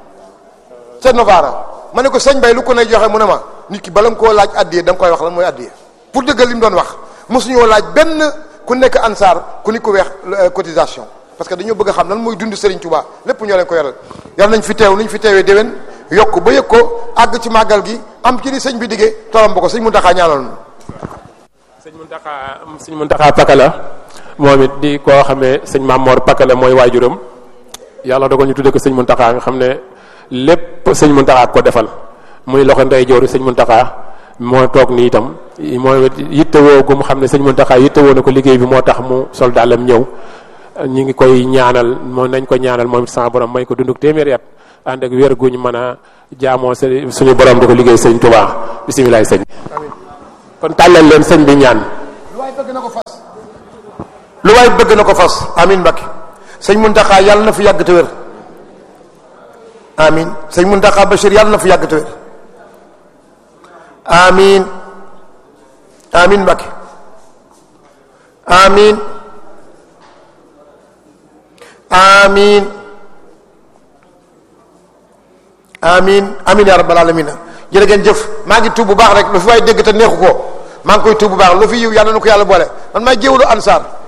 ca Novara ma ne ko sëñ Mbaye lu ko ne joxe mu ne ma nit ki bala nga koo laaj addiye da nga koy wax lan mooy addiye pour dëggal li mu doon wax mosuñoo laaj benn ku nekk ansaar ku ni ko weex cotisation parce que dañoo bëgg a xam lan mooy dund Serigne Touba lépp ñoo leen ko yoral yal nañ fi teew nañ fi teewee déwén yokk ba yëg ko àgg ci màggal gi am ci li sëñ bi diggee tolam ba ko sëñ Muntaxa ñaanal sëñ Muntaxa sëñ Muntaxa Pakala moom it di koo xamee sëñ Mamor Pakala mooy waajuram yàlla dogal ñu tuddee ko sëñ Muntaxa nga xam ne lépp sëñ Muntaxa ko defal muy loxo ndey jooru sëñ Muntaxa moo toog nii itam mooy yittewoo gu mu xam ne sëñ Muntaxa yittewoo na ko liggéey bi moo tax mu sol dàllam ñëw ñi ngi koy ñaanal moom nañ ko ñaanal moom it sama borom may ko dunduk téeméeri at ànd ak wér guñ mën a jaamoo sëriñ suñu borom di ko liggéey sëñ Tuubaa bisimilah sëñ kon tàllal leen sëñ bi ñaan lu waay bëgg na ko fas lu waay bëgg na ko fas amin Mbakke sëñ Muntaxa yàlla na fi yàgg te wér amin sëñ Muntaxa Bachir yàlla na fi yàgg te wér amin amin Mbakke amin amin amin amin ya rabbal alamin jërë ngeen jëf maa ngi tuub bu baax rek lu fi waay dégg te neexu ko maa ngi koy tuub bu baax lu fi yiw yàlla na ko yàlla boole man maay jéewlu ansaar